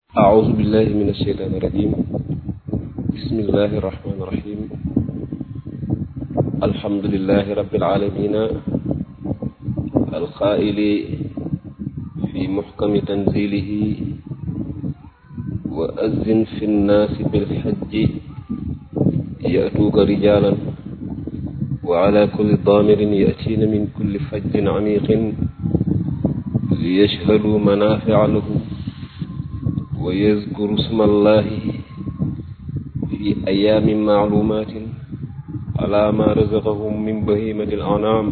أعوذ بالله من الشيطان الرجيم بسم الله الرحمن الرحيم الحمد لله رب العالمين القائل في محكم تنزيله وأذن في الناس بالحج يأتوك رجالا وعلى كل ضامر يأتين من كل فج عميق ليشهدوا منافع لهم ويذكروا اسم الله في أيام معلومات على ما رزقهم من بهيمة الأنعام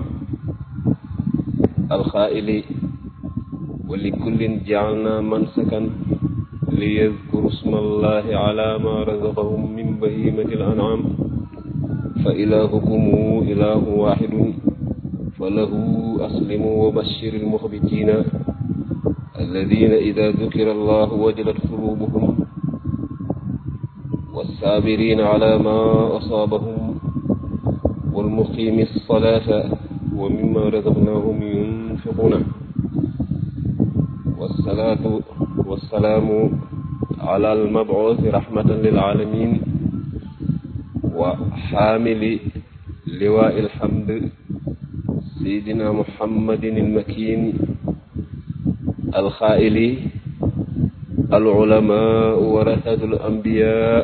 الخائل ولكل جعلنا منسكا ليذكروا اسم الله على ما رزقهم من بهيمة الأنعام فإلهكم إله واحد فله أسلموا وبشر المخبتين الذين إذا ذكر الله وجلت قلوبهم والصابرين على ما أصابهم والمقيم الصلاة ومما رزقناهم ينفقون والصلاة والسلام على المبعوث رحمة للعالمين وحامل لواء الحمد سيدنا محمد المكين الخائل العلماء ورثة الأنبياء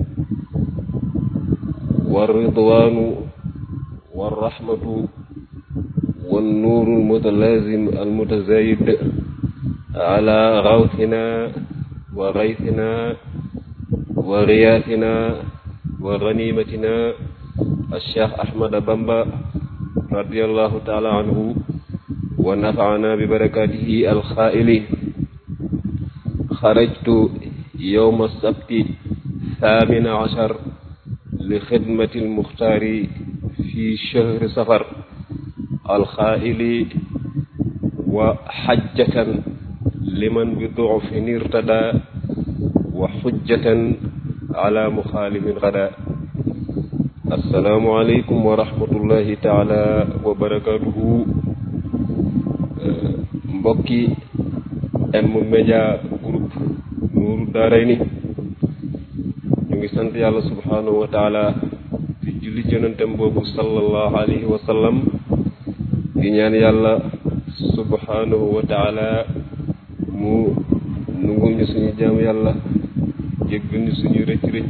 والرضوان والرحمة والنور المتلازم المتزايد على غوثنا وغيثنا وغياثنا وغنيمتنا الشيخ أحمد بامبا رضي الله تعالى عنه ونفعنا ببركاته الخائل خرجت يوم السبت الثامن عشر لخدمة المختار في شهر سفر الخائل وحجة لمن بضعف ارتدى وحجة على مخالف غدا السلام عليكم ورحمة الله تعالى وبركاته mbokki M Media Group Nourou Darayni ñu ngi sant yàlla subhanahu wa taala di julli jonantam boobu sallallahu alayhi wa sallam di ñaan yàlla subhanahu wa taala mu nungul ñu suñu jaam yàlla jéggal ñu suñu rëcc rëcc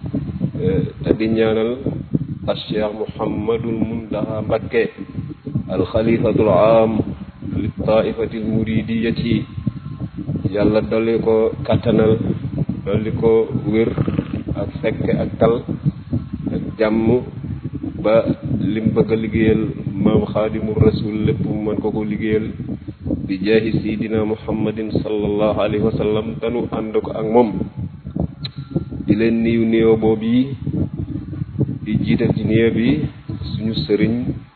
te di ñaanal al cheikh Mouhamadul Muntaxa Mbakke al xalifatul aam li taifati l muridiyati yàlla dolli ko kattanal dolli ko wér ak fekke ak tal ak jàmm ba lim bëgg a liggéeyal maam xaadimu rasul lépp mu mën ko ko liggéeyal bi jaahi sayidina muhammadin sallallahu alayhi wa sallam tanu ànd ko ak moom di leen niyu nuyoo boobu yi di jiital ci nuyoo bi suñu sëriñ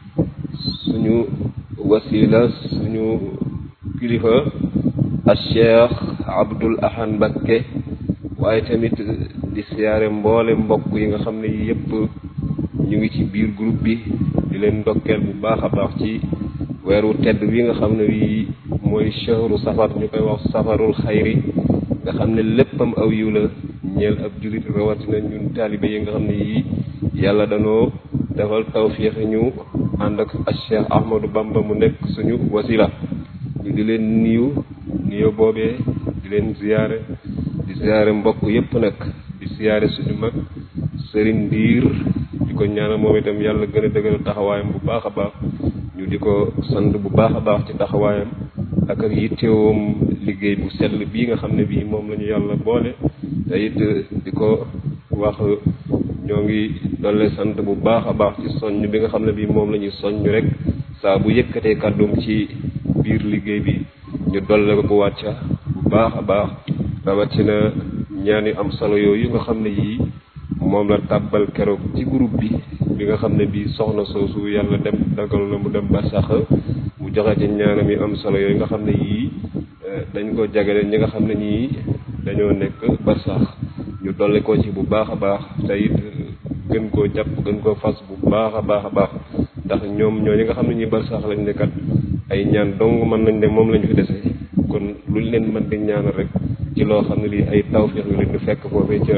suñu wasila suñu kilifa al cheikh abdul ahad mbakke waaye tamit di siyaare mboole mbokk yi nga xam ne yëpp ñu ngi ci biir groupe bi di leen ndokkeel bu baax a baax ci weeru tedd wi nga xam ne wi mooy shahru safar ñu koy wax safarul xayri nga xam ne léppam aw yiw la ñeel ab julit rawatina ñun taalibe yi nga xam ne yii yàlla danoo defal tawfiix ñu ànd ak ak Cheikh Ahmadou Bamba mu nekk suñu wasila ñu di leen niiw niyo boobee di leen ziyaare di ziyaare mbokk yépp nag di ziyaare suñu mag sëriñ ndiir di ko ñaanal moom itam yàlla gën a dëgëral taxawaayam bu baax a baax ñu di ko sant bu baax a baax ci taxawaayam ak ak yittewoom liggéey bu sell bii nga xam ne bii moom la ñu yàlla boole te it di ko wax ñoo ngi dolle sant bu baax a baax ci soññ bi nga xam ne bii moom la ñuy soññ rek saa bu yëkkatee kàddum ci biir liggéey bi ñu dolle ko bu wàcca bu baax a baax rawatina ñaan yu am solo yooyu nga xam ne yii moom la tàbbal keroog ci groupe bi bi nga xam ne bii soxna soosu yàlla dem dagal na mu dem ba sax mu joxe ci ñaanam yu am solo yooyu nga xam ne yii dañ ko jagale ñi nga xam ne ñii dañoo nekk ba sax ñu dolli ko ci bu baax a baax te it gën koo jàpp gën koo fas bu baax a baax a baax ndax ñoom ñoo ñi nga xam ne ñi bar sax lañ nekkat ay ñaan dong mën nañ ne moom lañ fi dese kon luñ leen mën di ñaanal rek ci loo xam ne lii ay tawfiix yu leen di fekk foofee ca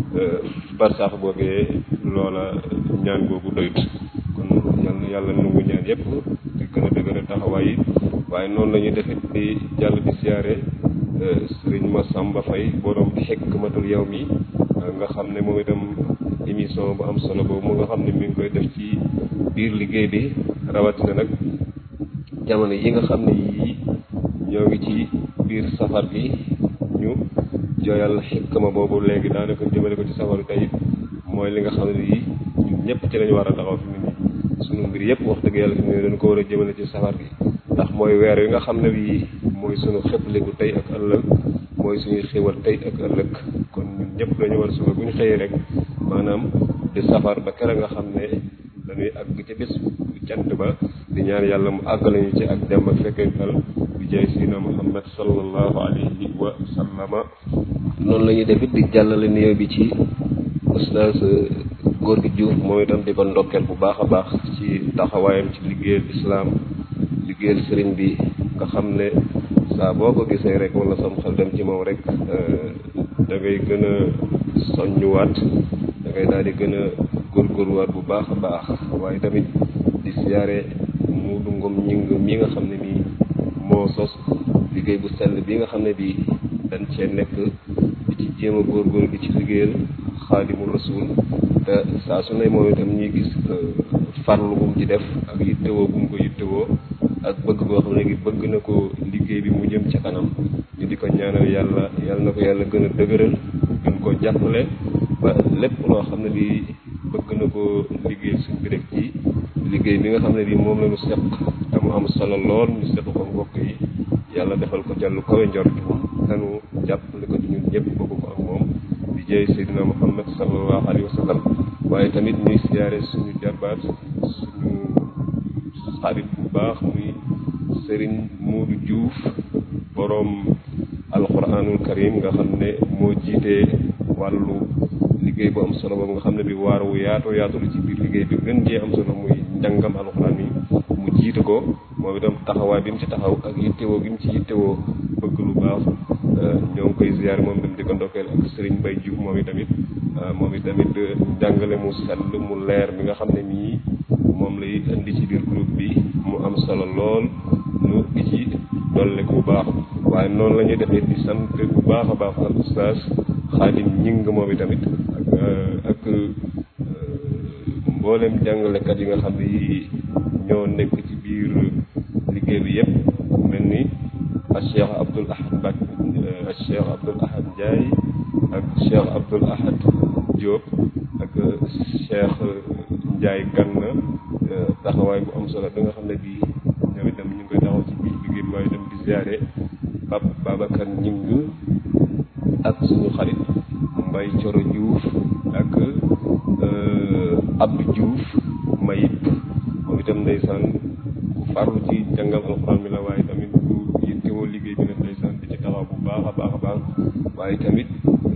barsax boobee loola ñaan googu doyut kon yal na yàlla nangu ñaan yépp di gën a dëgëral taxawaay yi waaye noonu la ñuy defit di jàll di siyaare sëriñ Massamba Faye borom xikmatul yow mi nga xam ne moom itam émission bu am solo boobu mu nga xam ne mi ngi koy def ci biir liggéey bi rawatina nag jamono yi nga xam ne yii ñoo ngi ci biir safar bi ñu jooyal xikma boobu léegi daanaka jëmale ko ci safaru tey mooy li nga xam ne yii ñun ñëpp ci lañu war a taxaw fi mu nii sunu mbir yëpp wax dëgg yàlla fi mu ne dañu ko war a jëmale ci safar gi ndax mooy weer wi nga xam ne bii mooy sunu xepliku tey ak ëllëg mooy suñuy xéwal tey ak ëllëg kon ñun ñëpp dañu war a suba bu ñu xëyee rek maanaam di safar ba kere nga xam ne dañuy àgg ci bés cant ba di ñaan yàlla mu àggale ñu ci ak dem ak fekkental bi jaay sina muhammad sallallahu alayhi wa sallama noonu la ñuy def it di jàllale nuyoo bi ci oustaz góor gi Diouf moom itam di ko ndokkeel bu baax a baax ci taxawaayam ci liggéeyal islaam liggéeyal sëriñ bi nga xam ne saa boo ko gisee rek wala sam xel dem ci moom rek da ngay gën a soññuwaat da ngay daal di gën a góorgóorluwaat bu baax a baax waaye tamit di siyaare Muudu Ngom ñing mi nga xam ne nii moo sos liggéey bu sell bi nga xam ne bii dañ cee nekk di ci jéem a góorgóorlu di ci liggéeyal xaadimu rasul te saa su ne moom itam ñuy gis farlu gum ci def ak yittewoo gum ko yittewoo ak bëgg boo xam ne gi bëgg na ko liggéey bi mu jëm ca kanam ñu di ko ñaanal yàlla yàlla na ko yàlla gën a dëgëral gën koo jàppale ba lépp loo xam ne lii bëgg na ko liggéey suñ bi rek ci liggéey bi nga xam ne bii moom la ñu seq te mu am solo lool ñu seq ko mbokk yi yàlla defal ko jàllu kawe njort tanu jàppale ko ci ñun ñëpp bëgg ko ak moom di jëy Seydina Muhammad sallallahu alayhi wa sallam waaye tamit ñuy siyaare suñu jarbaat suñu xarit bu baax muy Serigne Modou Diouf boroom alquranul karim nga xam ne moo jiitee wàllu liggéey bu am solo boobu nga xam ne bi waar wu yaatu yaatu la ci biir liggéey bi gën jee am solo muy njàngam alquran mi mu jiite ko moom itam taxawaay bi mu ci taxaw ak yittewoo gi mu ci yittewoo bëgg lu baax ñoo ngi koy ziyaar moom itam di ko ndokkeel ak Serigne Mbaye Diouf moom itamit moom itamit njàngale mu sell mu leer bi nga xam ne nii moom lay indi ci biir groupe bi mu am solo lool nu di ci dolle bu baax waaye noonu la ñuy defee di sant bu baax a baax al oustaz xaadim ñing moom itamit ak ak mboolem jàngalekat yi nga xam ne yi ñoo nekk ci biir liggéey bi yëpp mel ni ak cheikh abdul ahad mbak ak cheikh abdul ahad ndiaye ak cheikh abdul ahad diop ak cheikh ndiaye ganna taxawaay bu am solo bi nga xam ne bii ñoom itam ñu ngi koy taxaw ci biir liggéey bi waaye itam di ziare Pape Babacar Ñing ak suñu xarit Mbay Coro Diouf ak Abdou Diouf Mayib moom itam ndeysaan ku farlu ci jàngal alxuraan mi la waaye tamit ku yittewoo liggéey bi la ndeysaan di ci taxaw bu baax a baax a baax waaye tamit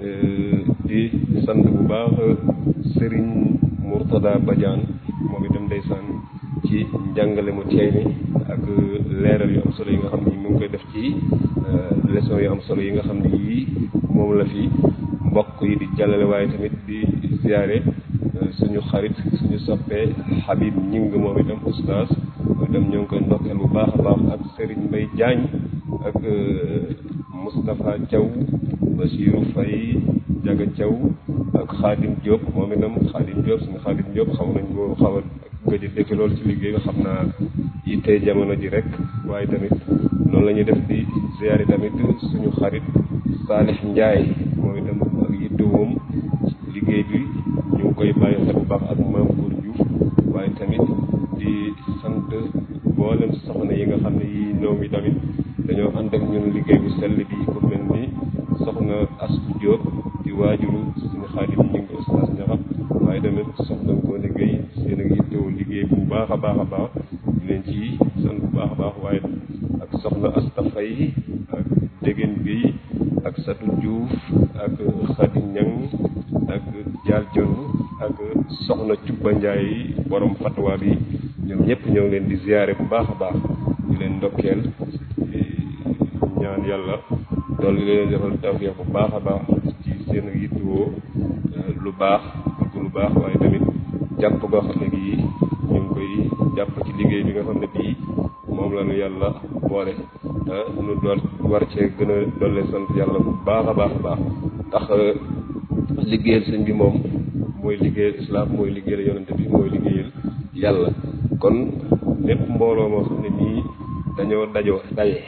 di sant bu baax Serigne Mourtada Badiane moom itam ndeysaan ci njàngale mu teey mi ak leeral yu am solo yi nga xam ni mu ngi koy def ci leçon yu am solo yi nga xam ni yii moom la fi mbokk yi di jàllale waaye tamit di ziare suñu xarit suñu soppee Habib Ñing moom itam oustaz moom itam ñoo ngi koy ndokkeel bu baax a baax ak Serigne Mbaye Diagne ak Moustapha Thiaw Bachirou Faye Jaga Thiaw ak Khadim Diop moom itam Khadim Diop suñu Khadim Diop xam nañ ko xaw a gëj a dëkk loolu ci liggéey bi xam naa yittee jamono ji rek waaye tamit noonu la ñuy def di ziyaare tamit suñu xarit Salih Ndiaye moom itam ak yittewoom liggéey bi ñu ngi koy bàyyi xel bu baax ak Maam Góor Diouf waaye tamit di sant mboolem soxna yi nga xam ne yi ñoom yi tamit dañoo ànd ak ñun liggéey bu sell bi ku mel ni soxna Astu Diop di waajuru suñu xaadim ñu ngi ustaas ñaxat waaye tamit soxna koo liggéey seen ak yittewoo liggéey bu baax a baax a baax di leen ci sant bu baax a baax waaye ak soxna Asta Fay ak Dégén bi ak Satu Diouf ak Xadi Ñang ak Jaal Jon ak soxna Cubba Njaay borom fatwa bi ñoom ñëpp ñoo ngi leen di ziyaare bu baax a baax di leen ndokkeel ñaan yàlla dolli leen defal tawfiix bu baax a baax ci seen yittewoo lu baax bëgg lu baax waaye tamit jàpp goo xam ne gii ñu ngi koy jàpp ci liggéey bi nga xam ne bii moom la ñu yàlla boole te nu doon war cee gën a dolle sant yàlla bu baax a baax a baax ndax liggéeyal sëñ bi moom mooy liggéeyal islaam mooy liggéeyal yonente bi mooy liggéeyal yàlla kon lépp mbooloo moo xam ne nii dañoo dajoo daje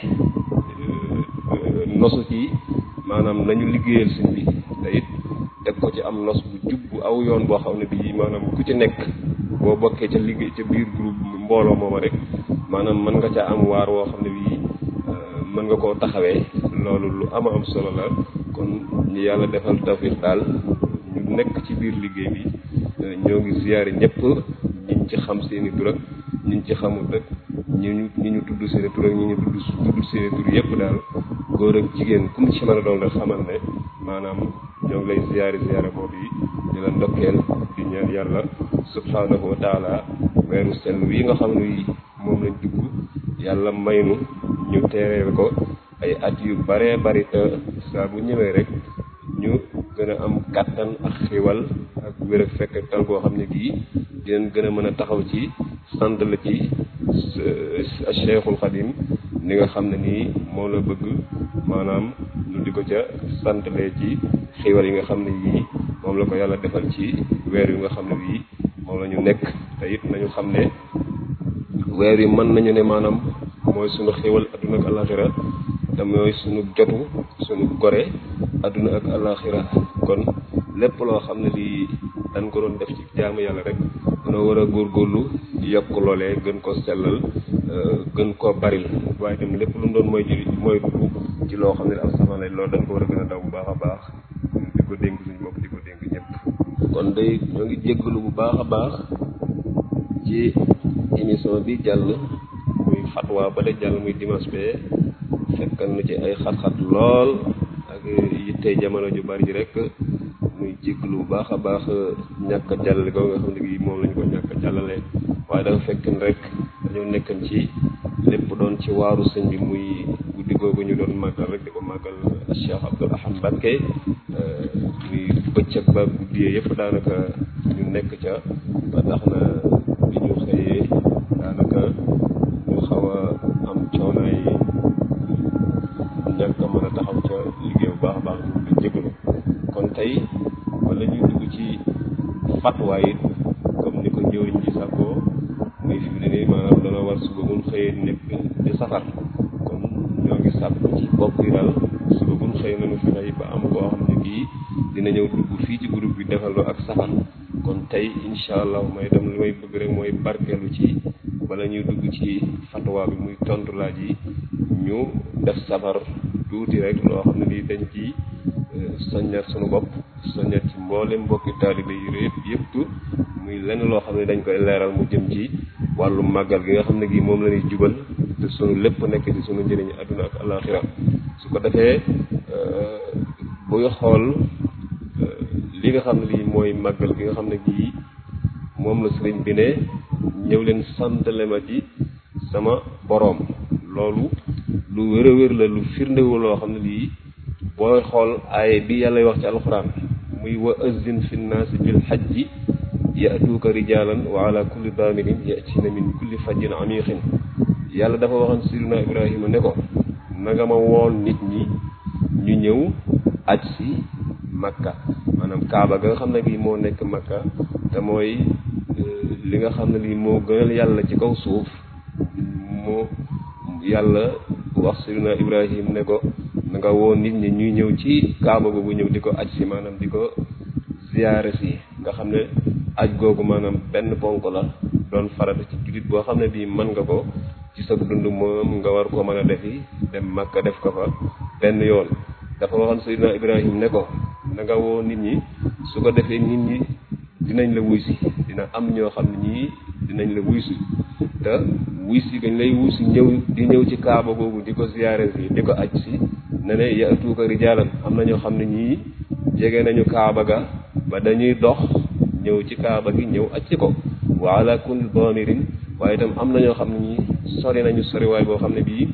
nosu ci maanaam nañu liggéeyal sëñ bi te it teg ko ci am nos bu jub bu aw yoon boo xam ne bii maanaam ku ci nekk boo bokkee ca liggéey ca biir groupe mbooloo mooma rek maanaam mën nga ca am waar woo xam ne bii mën nga koo taxawee loolu lu ama am solo la kon ñu yàlla defal tawfiq daal ñu nekk ci biir liggéey bi ñoo ngi ziyaare ñëpp ñiñ ci xam seeni tur ak ñiñ ci xamul rek ñi ñu ñi ñu tudd seeni tur ak ñi ñu tudd tudd seeni tur yëpp daal góor ak jigéen ku mu ci mën a doon rek xamal ne maanaam ñoo ngi lay ziyaare ziyaare boobu yi di la ndokkeel di ñaan yàlla subhanahu wa taala weeru sell wi nga xam ne moom lañ dugg yàlla maynu ñu teereel ko ay at yu baree bari te saa bu ñëwee rek ñu gën a am kàttan ak xiwal ak wér ak fekk tal goo xam ne gii dinañ gën a mën a taxaw ci sant la ci Cheikhul Khadim ni nga xam ne nii moo la bëgg maanaam lu di ko ca santalee ci xiwal yi nga xam ne yii moom la ko yàlla defal ci weer yu nga xam ne bii moom la ñu nekk te it nañu xam ne weer yi mën nañu ne maanaam mooy sunu xiwal adduna ak alaxira te mooy sunu jotu sunu gore adduna ak alaxira kon lépp loo xam ne lii dañ ko doon def ci jaamu yàlla rek dañoo war a góorgóorlu yokk loolee gën ko sellal gën koo baril waaye tam lépp lu mu doon mooy ji mooy dugg ci loo xam ne am sama lay loolu dañ ko war a gën a daw bu baax a baax di ko dénk suñu bopp di ko dénk ñëpp kon day ñoo ngi jéggalu bu baax a baax ci émission bi jàll muy fatwa ba de jàll muy dimanche bee fekkal na ci ay xat-xat lool ak yittey jamono ju bari ji rek muy jéggalu bu baax a baax ñàkk a jàllale ko nga xam ne bii moom lañ ko ñàkk a jàllale waaye dafa fekk rek dañoo nekkan ci lépp doon ci waaru sëñ bi muy guddi googu ñu doon màggal rek di ko màggal Cheikh Abdoul Ahad Mbacké muy bëccëg ba guddiyee yëpp daanaka ñu nekk ca ba tax na bi ñu xëyee daanaka ñu xaw a am coonaay ñàkk a mën a taxaw ca liggéey bu baax a baax ñu ngi jégalu kon tey wala ñuy dugg ci fatwa yi comme ni ko jëwriñ ci sàkkoo muy fi mu ne nii maanaam dana war suba bu ñu xëyee nekk di safar kon ñoo ngi sàkku ci bopp yi daal suba bu ñu xëyee nañu fexe ba am koo xam ne kii dina ñëw dugg fii ci groupe bi defaloo ak safar kon tey incha allah may dem li may bëgg rek mooy barkeelu ci bala ñuy dugg ci fatwa bi muy tontu laaj yi ñu def safar tuuti rek loo xam ne lii dañ ci soññat sunu bopp soññat ci mboolem mbokki taalibe yi yëpp yëpp muy lenn loo xam ne dañ koy leeral mu jëm ci wàllu màggal gi nga xam ne gii moom la ñuy jubal te sunu lépp nekk ci sunu njëriñu àdduna ak alaxira su ko defee buy xool li nga xam ne lii mooy màggal gi nga xam ne gii moom la sëriñ bi ne ñëw leen santale ma ci sama boroom loolu lu wér a wér la lu firndewu loo xam ne lii booy xool aaye bi yàlla wax ci alxuraan muy wa azzin fi nnaasi bil hajji yatuuka rijaalan wa ala kulli daamirin yatina min kulli fajjin amiqin yàlla dafa waxoon sirina ibrahima ne ko nanga ma woon nit ñi ñu ñëw aj si makka maanaam kaaba ga nga xam ne bii moo nekk makka te mooy li nga xam ne lii moo gënal yàlla ci kaw suuf moo yàlla wax sirina ibrahim ne ko na nga woo nit ñi ñuy ñëw ci kaaba googu ñëw di ko aj si maanaam di ko ziyaare si nga xam ne aj googu maanaam benn ponk la doon farata ci jullit boo xam ne bii mën nga ko ci sa dund moom nga war koo mën a defi dem makka def ko fa benn yoon dafa waxoon sirina ibrahim ne ko na nga woo nit ñi su ko defee nit ñi dinañ la wuy si dina am ñoo xam ne ñii dinañ la wuy si te wuy si gañ lay wuy si ñëw di ñëw ci kaaba googu di ko ziyaare si di ko aj si ne ne yatuuka rijaalan am na ñoo xam ne ñii jege nañu kaaba ga ba dañuy dox ñëw ci kaaba gi ñëw aj ci ko wa ala kulli daamirin waaye itam am na ñoo xam ne ñii sori nañu soriwaay boo xam ne bii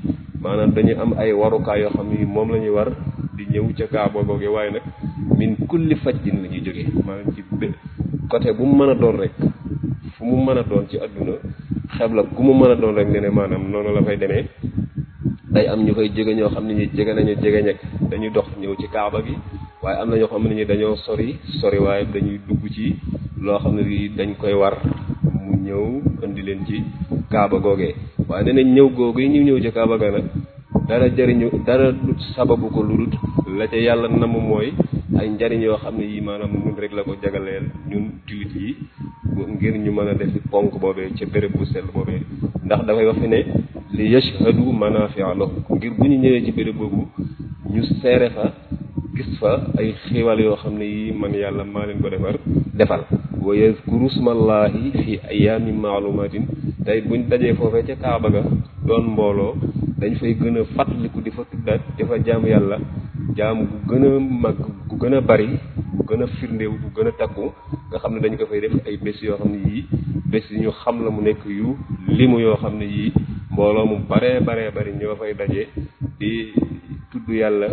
maanaam dañu am ay warukaay yoo xam ni moom la ñuy war di ñëw ca kaaba googe waaye nag min kulli fajjin la ñuy jógee maanaam ci bé côté bu mu mën a doon rek fu mu mën a doon ci adduna xebla gu mu mën a doon rek ne ne maanaam noonu la fay demee day am ñu fay jóge ñoo xam ne ñi jege nañu jege ñekk dañuy dox ñëw ci kaaba gi waaye am na ñoo xam ne ñi dañoo sori sori waaye dañuy dugg ci loo xam ne lii dañ koy war mu ñëw indi leen ci kaaba googee waaye nee nañ ñëw googu yi ñu ñëw ci kaaba ga nag dara jëriñu dara sababu ko lu dul la ca yàlla namm mooy ay njariñ yoo xam ne yi maanaam ñun rek la ko jagaleel ñun jullit yi ngir ñu mën a defi ponk boobee ca béréb bu sell boobee ndax dafay wax fi ne li yashhadu manafia lahum ngir bu ñu ñëwee ci béréb boobu ñu seere fa gis fa ay xiiwal yoo xam ne yi man yàlla maa leen ko defar defal wa yazkuru smallahi fi ayaamin maalumatin tey buñ dajee foofee ca kaaba ga doon mbooloo dañ fay gën a fàttaliku di fa tuddaat di fa jaamu yàlla jaam gu gën a mag gu gën a bari gu gën a firndéew gu gën a takku nga xam ne dañ ko fay def ay bés yoo xam ne yii bés yi ñu xam la mu nekk yu limu yoo xam ne yii mbooloo mu baree baree bari ñoo fay daje di tudd yàlla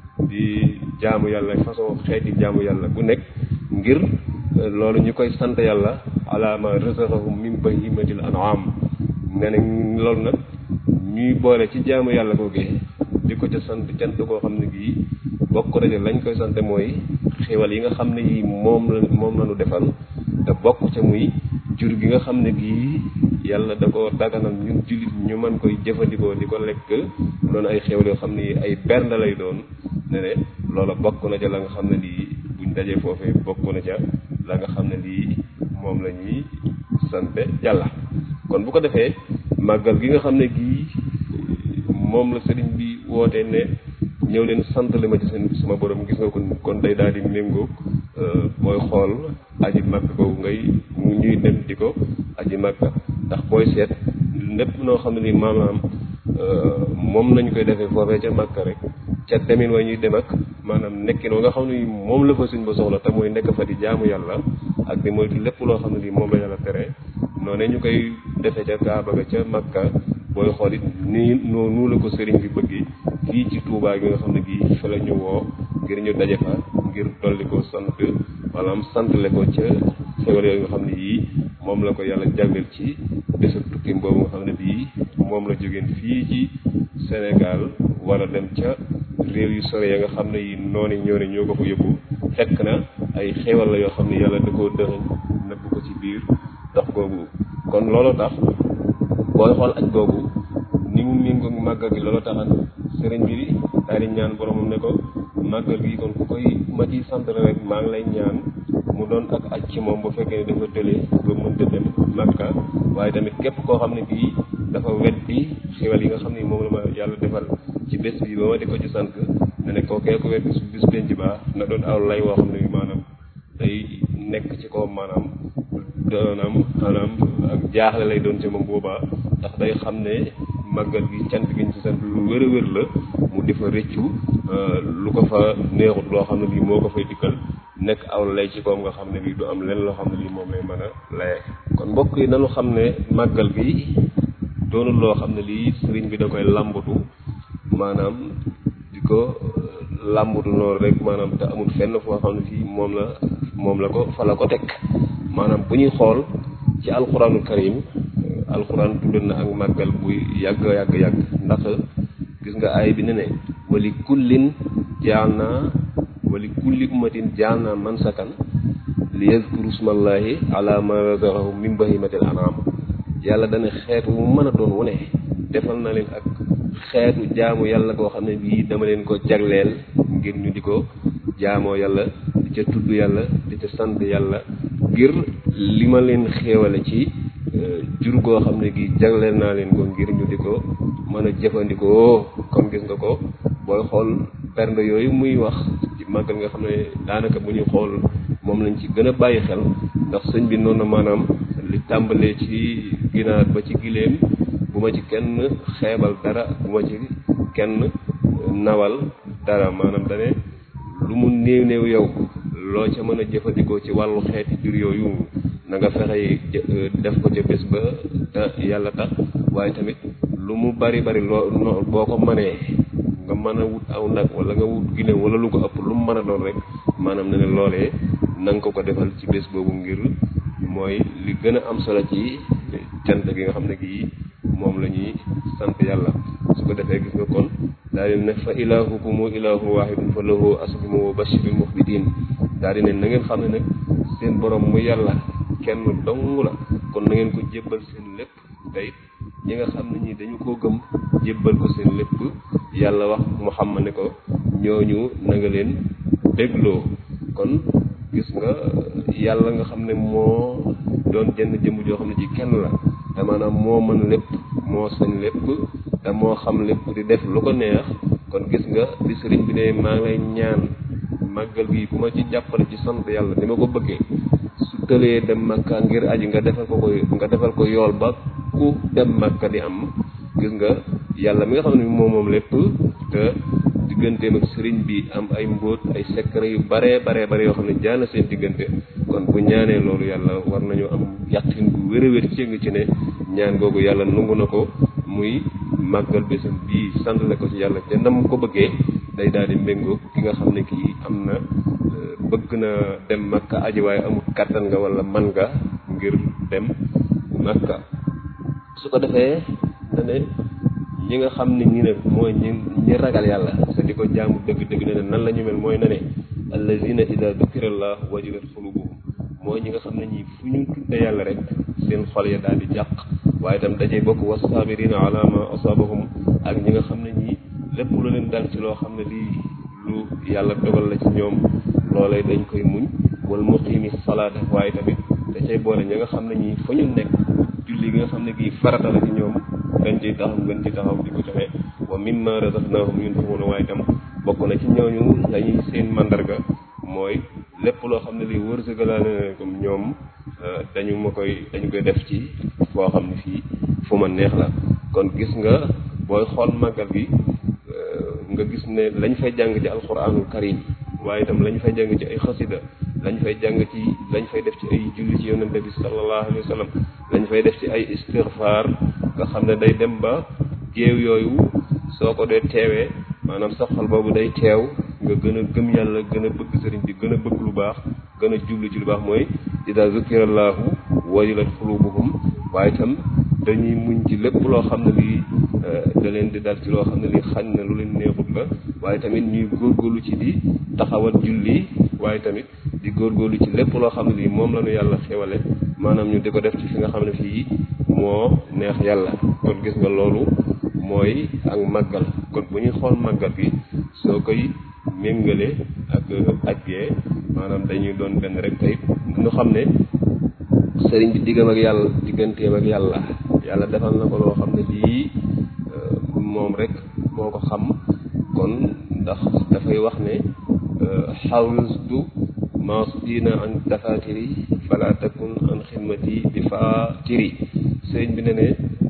di jaamu yàlla façon xeeti jaamu yàlla bu nekk ngir loolu ñu koy sant yàlla ala ma razaqahum min bahimatil an'am ne ne loolu nag ñuy boole ci jaamu yàlla googee di ko ca sant cant koo xam ne gii bokk na lañ koy sante mooy xéwal yi nga xam ne yii moom la moom la ñu defal te bokk ca muy jur gi nga xam ne gii yàlla da ko daganal ñun jullit ñu mën koy jëfandikoo di ko lekk doon ay xéwal yoo xam ne yi ay bernde lay doon ne ne loola bokk na ca la nga xam ne lii buñ dajee foofee bokk na ca la nga xam ne lii moom la ñuy sante yàlla kon bu ko defee màggal gi nga xam ne gii moom la sëriñ bi woote ne ñëw leen sant li ma ci seen sama borom gis nga ko kon day daal di méngoo booy xool aji màkk boobu ngay mu ñuy dem di ko aji màkk ndax booy seet lépp noo xam ne ni maanaam moom nañ koy defee foofee ca màkk rek ca demin wa ñuy dem ak maanaam nekkin wa nga xam ne moom la fa suñ ba soxla te mooy nekk fa di jaamu yàlla ak di moytu lépp loo xam ne lii moom la yàlla tere noonu ñu koy defee ca Kaaba ga ca Makka booy xool it nii noonu la ko sëriñ bi bëggee fii ci Touba gi nga xam ne gii fa la ñu woo ngir ñu daje fa ngir dolli ko sant maanaam santle ko ca xewal yooyu nga xam ne yii moom la ko yàlla jagleel ci bésu tukkim boobu nga xam ne bii moom la jógeen fii ci Sénégal war a dem ca réew yu sore ya nga xam ne yi noonu ñoo ne ñoo ko fa yóbbu fekk na ay xewal la yoo xam ne yàlla da koo dëxëñ nëbb ko ci biir dox googu kon loolu tax booy xool aj googu ni mu méngoo màggal gi loolu taxan sëriñ bi daal di ñaan boromam ne ko màggal gi kon ku koy ma ciy sant rek maa ngi lay ñaan mu doon ak aj ci moom bu fekkee ne dafa tëlee ba mënta dem Makka waaye tamit képp koo xam ne bii dafa weddi xewal yi nga xam ne moom la ma yàlla defal ci bés bi ba ma di ko ci sant ne ne koo kee ko weddi su bis penc ba na doon aw lay woo xam ne maanaam day nekk ci kaw maanaam doonam maanaam ak jaaxle lay doon ci moom boobaa ndax day xam ne màggal gi cant gi ñu ci sant lu wér a wér la mu di fa rëccu lu ko fa neexut loo xam ne lii moo ko fay dikkal nekk aw lay ci koom nga xam ne bii du am lenn loo xam ne lii moom lay mën a laye kon mbokk yi nanu xam ne màggal gi doonul loo xam ne lii sëriñ bi da koy làmbatu maanaam di ko làmbatu noonu rek maanaam te amul fenn foo xam ne fii moom la moom la ko fa la ko teg maanaam bu ñuy xool ci alxuraanul karim alxuraan tudd na ak màggal buy yàgg yàgg yàgg ndax gis nga aay bi ne ne wali kullin jaal naa wali kulli ummatin jaal naa mansakan li yazkuru smallahi ala ma razaqahum min bahimatil anam yàlla dana xeet wu mën a doon wu ne defal na leen ak xeetu jaamu yàlla koo xam ne bii dama leen ko jagleel ngir ñu di ko jaamoo yàlla di ca tudd yàlla di ca sant yàlla ngir li ma leen xéewale ci jur goo xam ne gi jagleel naa leen ko ngir ñu di ko mën a jëfandikoo kon gis nga ko booy xool bernde yooyu muy wax ci màggal nga xam ne daanaka bu ñuy xool moom lañ ci gën a bàyyi xel ndax sëñ bi noonu na maanaam li tàmbalee ci ginaar ba ci giléem bu ma ci kenn xeebal dara bu ma ci kenn nawal dara maanaam dane lu mu néew néew yow loo ca mën a jëfandikoo ci wàllu xeeti jur yooyu na nga fexe def ko ca bés ba te yàlla tax waaye tamit lu mu bari bari loo no boo ko mënee nga mën a wut aw nag wala nga wut gine wala lu ko ëpp lu mu mën a doon rek maanaam ne ne loolee na nga ko ko defal ci bés boobu ngir mooy li gën a am solo ci cant gi nga xam ne gii moom la ñuy sant yàlla su ko defee gis nga kon daal di ne fa ilahukumu ilahu wahidun fa lahu aslimu wa bashiril muxbitin daal di ne na ngeen xam ne nag seen borom mu yàlla kenn dong la kon na ngeen ko jébbal seen lépp tey ñi nga xam ne ñi dañu koo gëm jébbal ko seen lépp yàlla wax Muhammad ne ko ñooñu na nga leen dégloo kon gis nga yàlla nga xam ne moo doon jenn jëmm joo xam ne ci kenn la te maanaam moo mën lépp moo sañ lépp te moo xam lépp di def lu ko neex kon gis nga di sëriñ bi ne maa ngi lay ñaan màggal gi bu ma ci jàppale ci sant yàlla ni ma ko bëggee su tëlee dem makka ngir aji nga defal ko ko nga defal ko yool ba ku dem makka di am gis nga yàlla mi nga xam ne moom moom lépp te digganteem ak sëriñ bi am ay mbóot ay secret yu baree baree bare yoo xam ne jaana seen diggante kon bu ñaanee loolu yàlla war nañu am yàqin bu wér a wér ci nga ci ne ñaan googu yàlla nungu na ko muy màggal bésam bii sant la ko ci yàlla te nam ko bëggee day daal di méngoo ki nga xam ne kii am na bëgg na dem makka aji waaye amul kàttan nga wala man nga ngir dem makka su ko defee na ne ñi nga xam ne ñi ne mooy ñi ñi ragal yàlla te di ko jaamu dëgg-dëgg ne ne nan la ñu mel mooy na ne allazina ida dukirallah wajilat xulubuhum mooy ñi nga xam ne ñi fu ñu tudde yàlla rek seen xol ya daal di jàq waaye itam dajee bokk wasabirina ala ma asabahum ak ñi nga xam ne ñi lépp lu leen dal ci loo xam ne lii lu yàlla dogal la ci ñoom loolee dañ koy muñ wal muqimi salaata waaye tamit da cay boole ñi nga xam ne ñi fa ñu nekk julli gi nga xam ne gii farata la ci ñoom dañ ciy taxaw gën ci taxaw di ko joxe wa mimma razaqnahum yunfiquna waaye itam bokk na ci ñooñu lañuy seen mandarga mooy lépp loo xam ne lii wërsëgalaale na comme ñoom dañu ma koy dañu koy def ci foo xam ne fii fu ma neex la kon gis nga booy xool màggal gi nga gis ne lañ fay jàng ci alquranul karim waaye itam lañ fay jàng ci ay xasida lañ fay jàng ci lañ fay def ci ay julli ci yonente bi sallallahu alayhi wa sallam lañ fay def ci ay istighfar nga xam ne day dem ba géew yooyu soo ko dee teewee maanaam sa xol boobu day teew nga gën a gëm yàlla gën a bëgg sëriñ bi gën a bëgg lu baax gën a jublu ci lu baax mooy ida zukirallahu wajilat xulubuhum waaye itam dañuy muñ ci lépp loo xam ne lii da leen di dal ci loo xam ne lii xañ na lu leen neexut la waaye tamit ñuy góorgóorlu ci di taxawal julli waaye tamit di góorgóorlu ci lépp loo xam ne lii moom la ñu yàlla xewale maanaam ñu di ko def ci fi nga xam ne fii moo neex yàlla kon gis nga loolu mooy ak màggal kon bu ñuy xool màggal gi soo koy méngale ak aj gee maanaam dañuy doon benn rek tey ñu xam ne sëriñ bi diggam ak yàlla digganteem ak yàlla yàlla defal na ko loo xam ne lii moom rek moo ko xam kon ndax dafay wax ne xawstu maasdina an dafatiri fala takun an xidmati bi fatiri sëriñ bi ne ne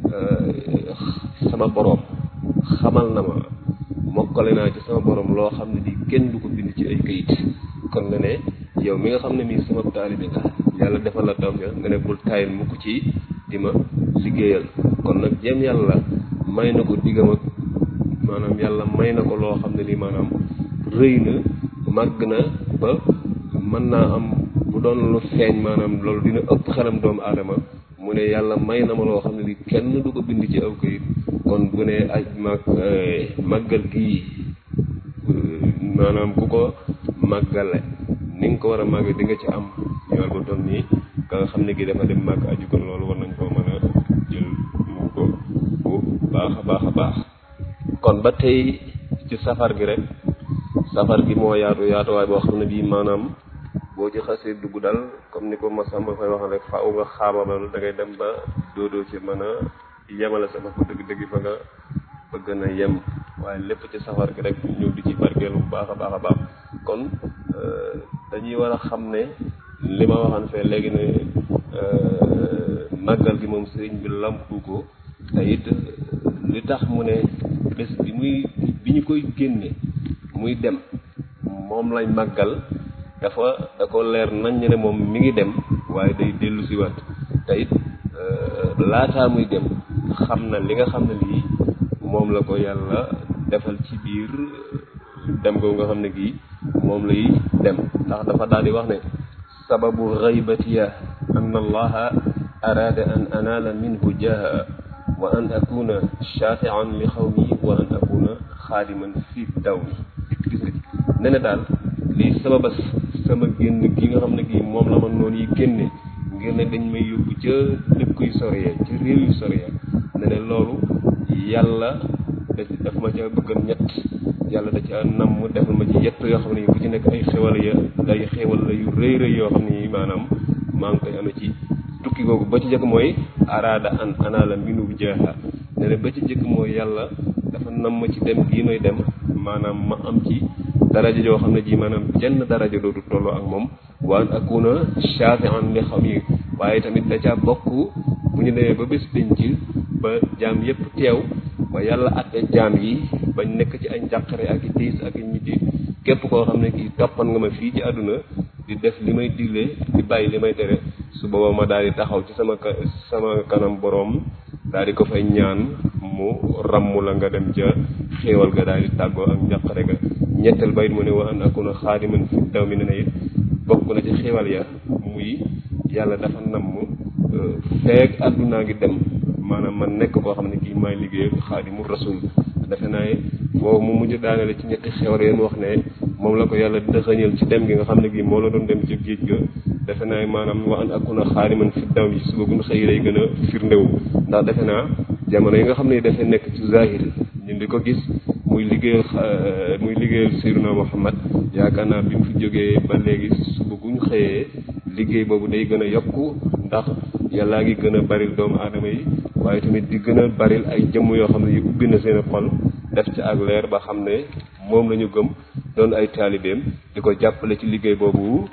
sama boroom xamal na ma mokkale naa ci sama borom loo xam ne di kenn du ko bind ci ay këyit kon nga ne yow mi nga xam ne mii sama taalibe nga yàlla defal la tawfiq nga ne bul taayil mukk ci di ma liggéeyal kon nag jéem yàlla may na ko diggam ak maanaam yàlla may na ko loo xam ne lii maanaam rëy na màgg na ba mën naa am bu doon lu feeñ maanaam loolu dina ëpp xelam doomu aadama mu ne yàlla may na ma loo xam ne lii kenn du ko bind ci aw këyit kon bu ne aj mag màggal gii maanaam ku ko màggale ni nga ko war a màgg di nga ci am yool ba toll nii ka nga xam ne gi dafa dem màgg aju kon loolu war nañ koo mën a jël mu ko bu baax a baax a baax kon ba tey ci safar gi rek safar gi moo yaatu yaatuwaay boo xam ne bii maanaam boo ci xasee dugg dal comme ni ko Masamba fay wax rek faaw nga xaababal da ngay dem ba doodoo ci mën a yemale sa bopp dëgg-dëgg fa nga bëgg na yem waaye lépp ci safar gi rek ñëw di ci barkeelu bu baax a baax a baax kon dañuy war a xam ne li ma waxaan fee léegi ne màggal gi moom sëriñ bi lampu ko te it li tax mu ne bés bi muy bi ñu koy génne muy dem moom lañ màggal dafa da ko leer nañ ne moom mi ngi dem waaye day dellu si waat te it laataa muy dem xam na li nga xam ne lii moom la ko yàlla defal ci biir dem googu nga xam ne gii moom lay dem ndax dafa daal di wax ne sababu gaybatiya an allaha araada an anaala minhu jaha wa an akuna shafian li xawmi wa an akuna xaadiman fi dawmi gis nga ne ne daal lii sababas sama génn gi nga xam ne gii moom la ma noonu yi génne ngir ne dañ may yóbbu ca dëkk yu sore ya ca réew yu sore ya ne ne loolu yàlla da daf ma ca bëggan ñett yàlla da ca nam mu defal ma ci yett yoo xam ne bu ci nekk ay xewal ya ay xewal la yu rëy rëy yoo xam ne maanaam maa ngi koy amee ci tukki googu ba ci njëkk mooy araada an anaala minu jaaha ne ne ba ci njëkk mooy yàlla dafa nam ma ci dem gii may dem maanaam ma am ci daraja joo xam ne ji maanaam jenn daraja doodu tolloo ak moom waan akuna shafi'an li xam yi waaye tamit da caa bokk bu ñu demee ba bés penc ba jaam yépp teew ba yàlla atte jaam yi bañ nekk ci ay njàqare ak i tiis ak i ñitti képp koo xam ne kii toppan nga ma fii ci àdduna di def li may digle di bàyyi li may tere su booba ma daal di taxaw ci sama sama kanam boroom daal di ko fay ñaan mu ràmm la nga dem ca xéewal ga daal di tàggoo ak njàqare ga ñetteel bayit mu ne wa an akuna xaadiman fi daw mi ne na it bokk na ci xéewal ya muy yàlla dafa namm feek àddunaa ngi dem maanaam man nekk koo xam ne kii maay liggéey xaadimu rasul defe naa boobu mu mujj daanele ci ñetti xewar yéen wax ne moom la ko yàlla dëxëñal ci dem gi nga xam ne gii moo la doon dem ci géej ga defe naa maanaam wa an akuna xaadiman fi daw yi suba gun xëy lay gën a firndewu ndax defe naa jamono yi nga xam ne dafay nekk ci zahir ñun di ko gis muy liggéeyal muy liggéeyal Seydina Muhammad yaakaar naa bi mu fi jógee ba léegi suba guñ xëyee liggéey boobu day gën a yokku ndax yàllaa ngi gën a baril doomu aadama yi waaye tamit di gën a baril ay jëmm yoo xam ne yi ubbi na seen xol def ci ak leer ba xam ne moom la ñu gëm doon ay taalibeem di ko jàppale ci liggéey boobu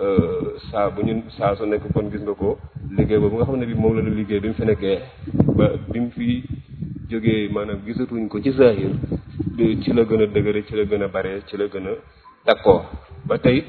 saa bu ñu saa su nekk kon gis nga ko liggéey boobu nga xam ne bi moom la ñu liggéey bi mu fi nekkee ba bi mu fi jógee maanaam gisatuñ ko ci zahir ci la gën a dëgëre ci la gën a bare ci la gën a takkoo ba tey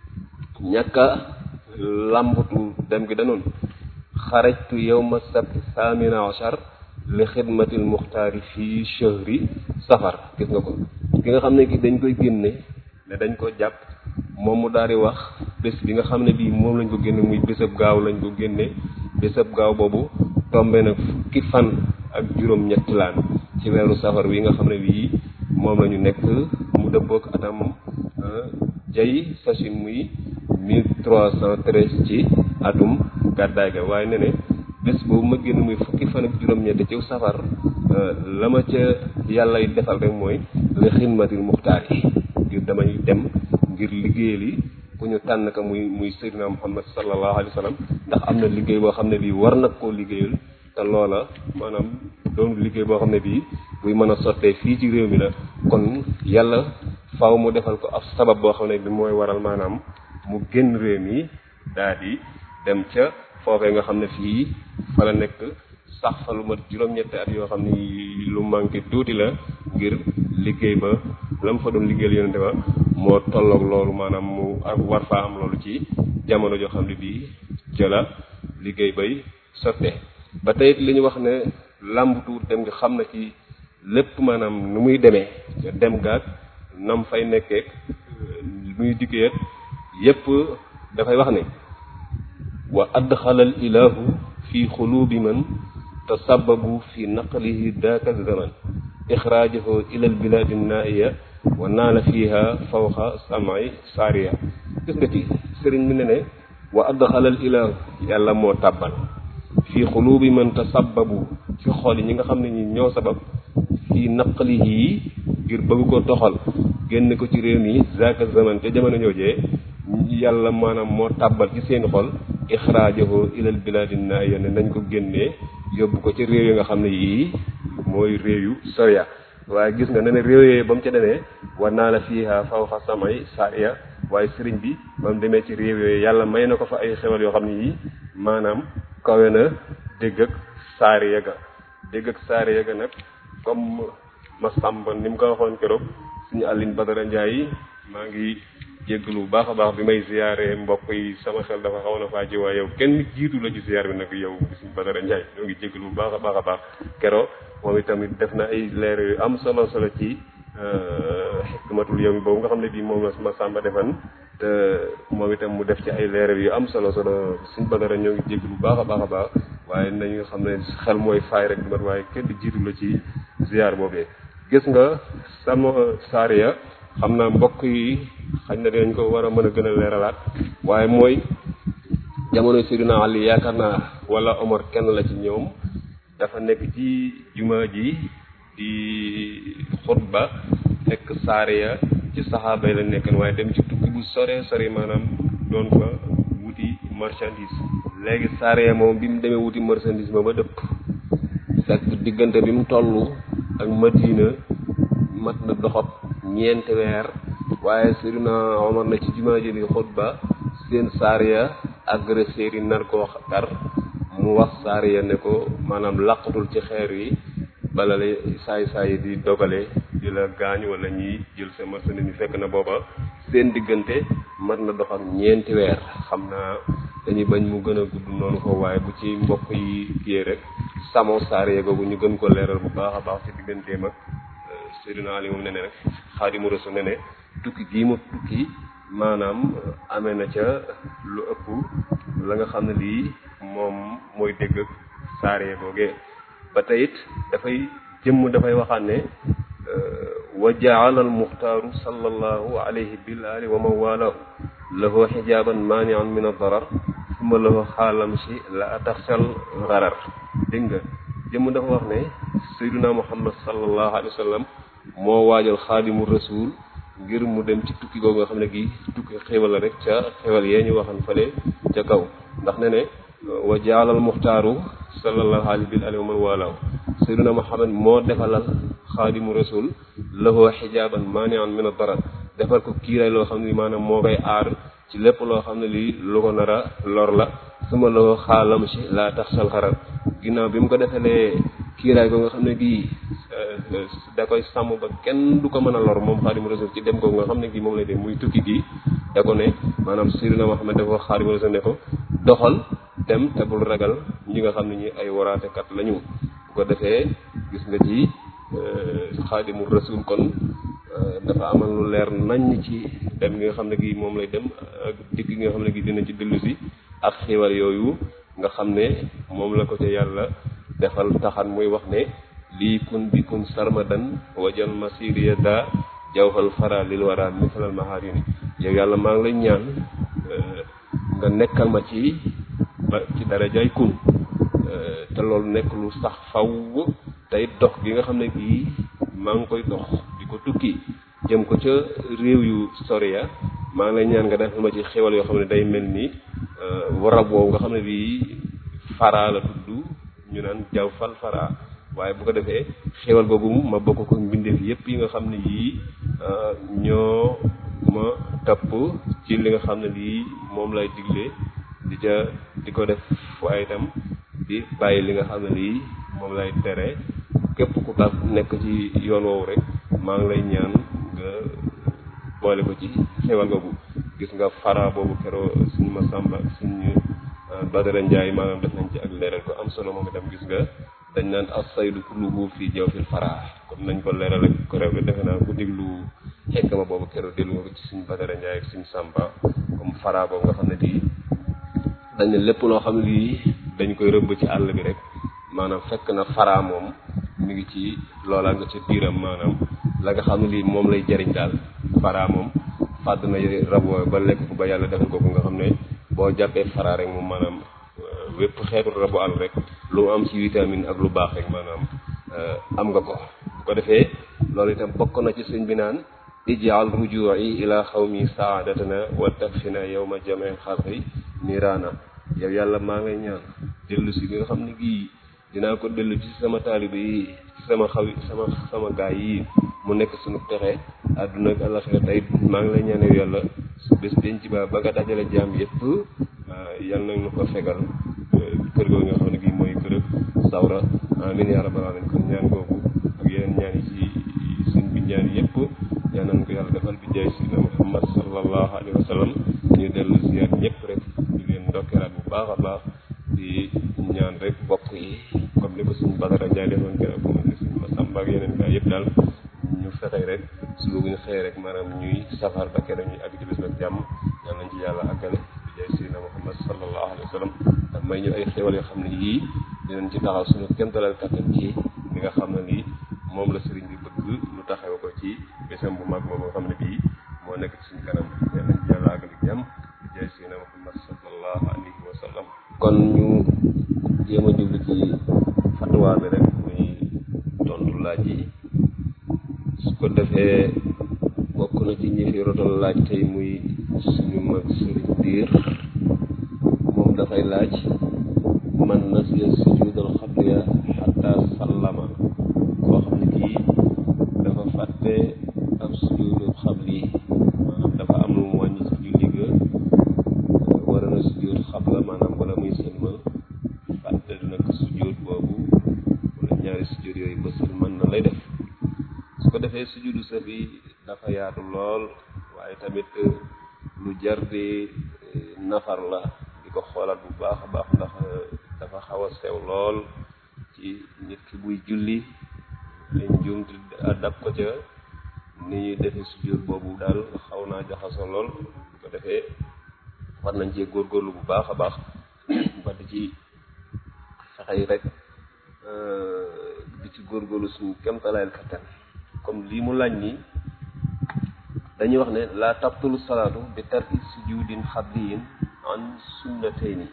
ñàkk a làmbatu dem gi danoon xarajtu yowma sabti thamina achar li xidmatil muxtaari fii chahri safar gis nga ko ki nga xam ne ki dañ koy génne ne dañ ko jàpp moom mu daal di wax bés bi nga xam ne bii moom lañ ko génne muy bésab gaaw lañ ko génne bésab gaaw boobu tombe nag fukki fan ak juróom ñetti laan ci weeru safar wi nga xam ne bii moom la ñu nekk mu dëppook atam jay sachin muy mille trois cent treize ci atum gàddaay ga waaye ne ne bés boobu ma génn muy fukki fan ak juróom-ñett ci safar la ma ca yàlla y defal rek mooy li xidmatil muxtaar yi ngir damay dem ngir liggéeyal yi ku ñu tànn ka muy muy Seydina Muhammad sallallahu alayhi wa sallam ndax am na liggéey boo xam ne bii war nag koo liggéeyal te loola maanaam doon liggéey boo xam ne bii buy mën a sottee fii ci réew mi la kon yàlla faaw mu defal ko ab sabab boo xam ne bi mooy waral maanaam mu génn réew mi daal di dem ca foofee nga xam ne fii fa la nekk sax fa lu mat juróom-ñetti at yoo xam ne lu manqué tuuti la ngir liggéey ba la mu fa doon liggéeyal yonente ba moo tolloog loolu maanaam mu ak war faa am loolu ci jamono joo xam ne bii jëla liggéey bay sotte ba tey li ñu wax ne làmbatu dem nga xam na ci lépp maanaam nu muy demee ca dem gaag nam fay nekkee muy dikkee yépp dafay wax ne wa adxala al ilahu fi xulubi man tasababu fi naqlihi daaka zaman ixraajahu ila al biladi naiya wa naala fiha fawqa samay saariya gis nga ci sëriñ bi ne ne wa adxala al ilahu yàlla moo tàbbal fi xulubi man tasababu ci xol yi ñi nga xam ne ñi ñoo sabab fi naqlihi ngir bëgg ko toxal génn ko ci réew mi zaaka zaman ca jamono joojee yàlla maanaam moo tàbbal ci seeni xol ixraajahu ilal bilaadi naaya ne nañ ko génnee yóbbu ko ci réew yi nga xam ne yii mooy réew yu soria waaye gis nga ne ne réew yooyu ba mu ca demee war naa la fiiha fawqa samay saariya waaye sëriñ bi ba mu demee ci réew yooyu yàlla may na ko fa ay xewal yoo xam ne yii maanaam kawe na dégg ak saariya ga dégg ak saariya ga nag comme ma sàmba ni mu ko waxoon keroog suñu Aline Badara Ndiaye maa ngi jéggalu bu baax a baax bi may ziyaare mbokk yi sama xel dafa xaw na faa jiwaa yow kenn jiitu la ci ziyaar bi nag yow suñu Badara Ndiaye ñoo ngi jéggalu bu baax a baax a baax keroog moom itamit def na ay leer yu am solo solo ci xikmatul yawmi boobu nga xam ne bii moom la ma sàmba defan te moom itam mu def ci ay leeral yu am solo solo suñ badara ñoo ngi jégg lu baax a baax a baax waaye nañu nga xam ne xel mooy faay rek mat waaye kenn di jiitu la ci ziar boobee gis nga sama saariya xam naa mbokk yi xañ na dinañ ko war a mën a gën a leeralaat waaye mooy jamono Seydina Ali yaakaar naa wala Omar kenn la ci ñoom dafa nekk ci juma ji di xutba fekk saariya ci saxaaba yi la nekkan waaye dem ci tukki bu sore sore maanaam doon fa wuti marchandise léegi saariya moom bi mu demee wuti marchandise ma ba dëpp fekk diggante bi mu toll ak Madina mat na doxab ñeenti weer waaye Seydina Omar na ci jumaa ji di xutba seen saariya agresseur yi nar koo kar mu wax saariya ne ko maanaam làqatul ci xeer yi bala la saay saay di dogale di la gaañ wala ñiy jël sa marchandise ñu fekk na booba seen diggante mat na dox ak ñeenti weer xam naa dañuy bañ mu gën a gudd noonu ko waaye bu ci mbokk yi kiyee rek samo saariya googu ñu gën ko leeral bu baax a baax ci digganteem ak Seydina Ali moom ne ne rek Xaadimu Rasuul ne ne tukki gii mu tukki maanaam amee na ca lu ëpp la nga xam ne lii moom mooy dégg ak saariya googee ba tey it dafay jëmm dafay waxaat ne wa jaala al muxtaaru sallallahu alayhi bil ali wa man walaahu lahu xijaaban maanian min ad-darar summa lahu xaalam si la ataxsal garar dégg nga jëmm dafa wax ne sayduna muhammad sallallahu alayhi wa sallam moo waajal xaadimu rasul ngir mu dem ci tukki googu nga xam ne gi tukki xéwal la rek ca xéwal yee ñu waxan fale ca kaw ndax ne ne wa jaala al muxtaaru sallallahu alayhi bil ali wa man walaahu sayduna muhammad moo defalal xaadimu rasul lahu xijaaban maanian min ad-darar defal ko kiiraay loo xam ne maanaam moo koy aar ci lépp loo xam ne lii lu ko nar a lor la suma lahu xaalam si laa tax sal xarar ginnaaw bi mu ko defalee kiiraay ko nga xam ne gii da koy sàmm ba kenn du ko mën a lor moom xaadimu rasul ci dem ko nga xam ne gii moom lay dem muy tukki gi da ko ne maanaam sayyidina Muhammad dafa wax xaadimu rasul ne ko doxal dem te bul ragal ñi nga xam ne ñi ay waraatekat lañu bu ko defee gis nga ci xaadimu rasul kon dafa amal lu leer nañ ci dem gi nga xam ne gi moom lay dem ak dikk gi nga xam ne gi dina ci dellu si ak xiiwal yooyu nga xam ne moom la ko ca yàlla defal taxan muy wax ne lii kun bi kun sarmadan wajal masiriya da jawfal fara lil wara misalal maharini yow yàlla maa ngi lay ñaan nga nekkal ma ci ba ci darajay kun te loolu nekk lu sax faw tey dox gi nga xam ne gii maa ngi koy dox di ko tukki jëm ko ca réew yu sori ya maa ngi lay ñaan nga defal ma ci xewal yoo xam ne day mel ni warab woowu nga xam ne bii fara la tudd ñu naan jaw fal fara waaye bu ko defee xewal googu ma bokk ko mbindeef yépp yi nga xam ne yii ñoo ma topp ci li nga xam ne lii moom lay digle di ca di ko def waaye itam di bàyyi li nga xam ne lii moom lay tere képp ku tax nekk ci yoon woowu rek maa ngi lay ñaan nga boole ko ci xewal googu gis nga fara boobu keroo suñu ma sàmba suñu Badara Njaay maanaam def nañ ci ak leeral ko am solo moom itam gis nga dañ naan as-saydu kulluhu fii jawfil fara comme nañ ko leeral ak ko rew defe naa ku déglu xekk ma boobu keroo déglu nga ko ci suñu Badara Njaay ak suñu Sàmba comme fara boobu nga xam ne di dañ ne lépp loo xam ne lii dañ koy rëbb ci àll bi rek maanaam fekk na fara moom mi ngi ci loola nga ca biiram maanaam la nga xam ne lii moom lay jariñ daal fara moom fàdd na rab woowu ba lekk ko ba yàlla defal ko nga xam ne boo jàppee fara rek moom maanaam wépp xeetu rabu àll rek lu mu am ci vitamine ak lu baax rek maanaam am nga ko bu ko defee loolu itam bokk na ci sëñ bi naan ijaal ruju'i ila xawmi saadatana wa takfina yawma jam'il xalqi niraana yow yàlla maa ngay ñaan dellu si nga xam ne gii dinaa ko dellu ci sama taalibe yi ci sama xaw sama sama gaay yi mu nekk suñu texe àdduna ak àllaxira tey maa ngi lay ñaan yow yàlla su bés denc ba ba nga dajale jaam yëpp yal na ñu ko fegal kër googu nga xam ne gii mooy kër sawra amin ya rabbal alamin kon ñaan googu ak yeneen ñaan yi ci suñ bi ñaan yëpp yal nañ ko yàlla defal bi jaay sidna muhammad sallallahu alayhi wa sallam ñu dellu ziyaar ñëpp rek di leen ndokkeelaat bu baax a baax di ñaan rek bokk yi comme ni ko suñu Badara Njaay defoon keroog suba bu ñu xëyee rek maanaam ñuy safar ba kenn ñuy àgg ci bis ak jàmm yal nañ ci yàlla àggale bi jaay Seydina Muhammad sallallahu alayhi wa sallam ak may ñu ay xéwal yoo xam ne yii dinañ ci taxaw suñu kéemtalal kattan ci li nga xam ne lii moom la sëriñ bi bëgg lu taxaw ko ci bésam bu mag moom nga xam ne bii moo nekk ci suñu kanam yal nañ ci yàlla àggale jàmm bi jaay Seydina Muhammad sallallahu alayhi wa sallam kon ñu jéem a jublu ci fatwa bi rek muy tontu laaj yi su ko defee bokk na ci ñi fi rotal laaj tey muy suñu mag sëriñ biir moom dafay laaj man nasiya sujudal xabliya xatta sallama koo xam ne kii dafa fàtte ab sujudul xabli maanaam dafa am lu mu wàññi ci julli ga war na sujud xabla maanaam wala muy sëlmal fàtte nag sujud boobu wala ñaari sujud yooyu ba sëlmal na lay def su ko defee sujudu sahwi dafa yaatu lool waaye tamit lu jar di nafar la di ko xoolaat bu baax a baax ndax dafa xaw a sew lool ci nit ki buy julli ay njuumti dab ko ca ni ñuy defee sujud boobu daal xaw naa jaxasoo lool bu ko defee war nañ cee góorgóorlu bu baax a baax ba di ci fexey rek di ci góorgóorlu suñu kemtalaayal kattan comme lii mu laaj nii dañuy wax ne la tabtulu salaatu bi tarki sujudin xabliyin an sunnatayni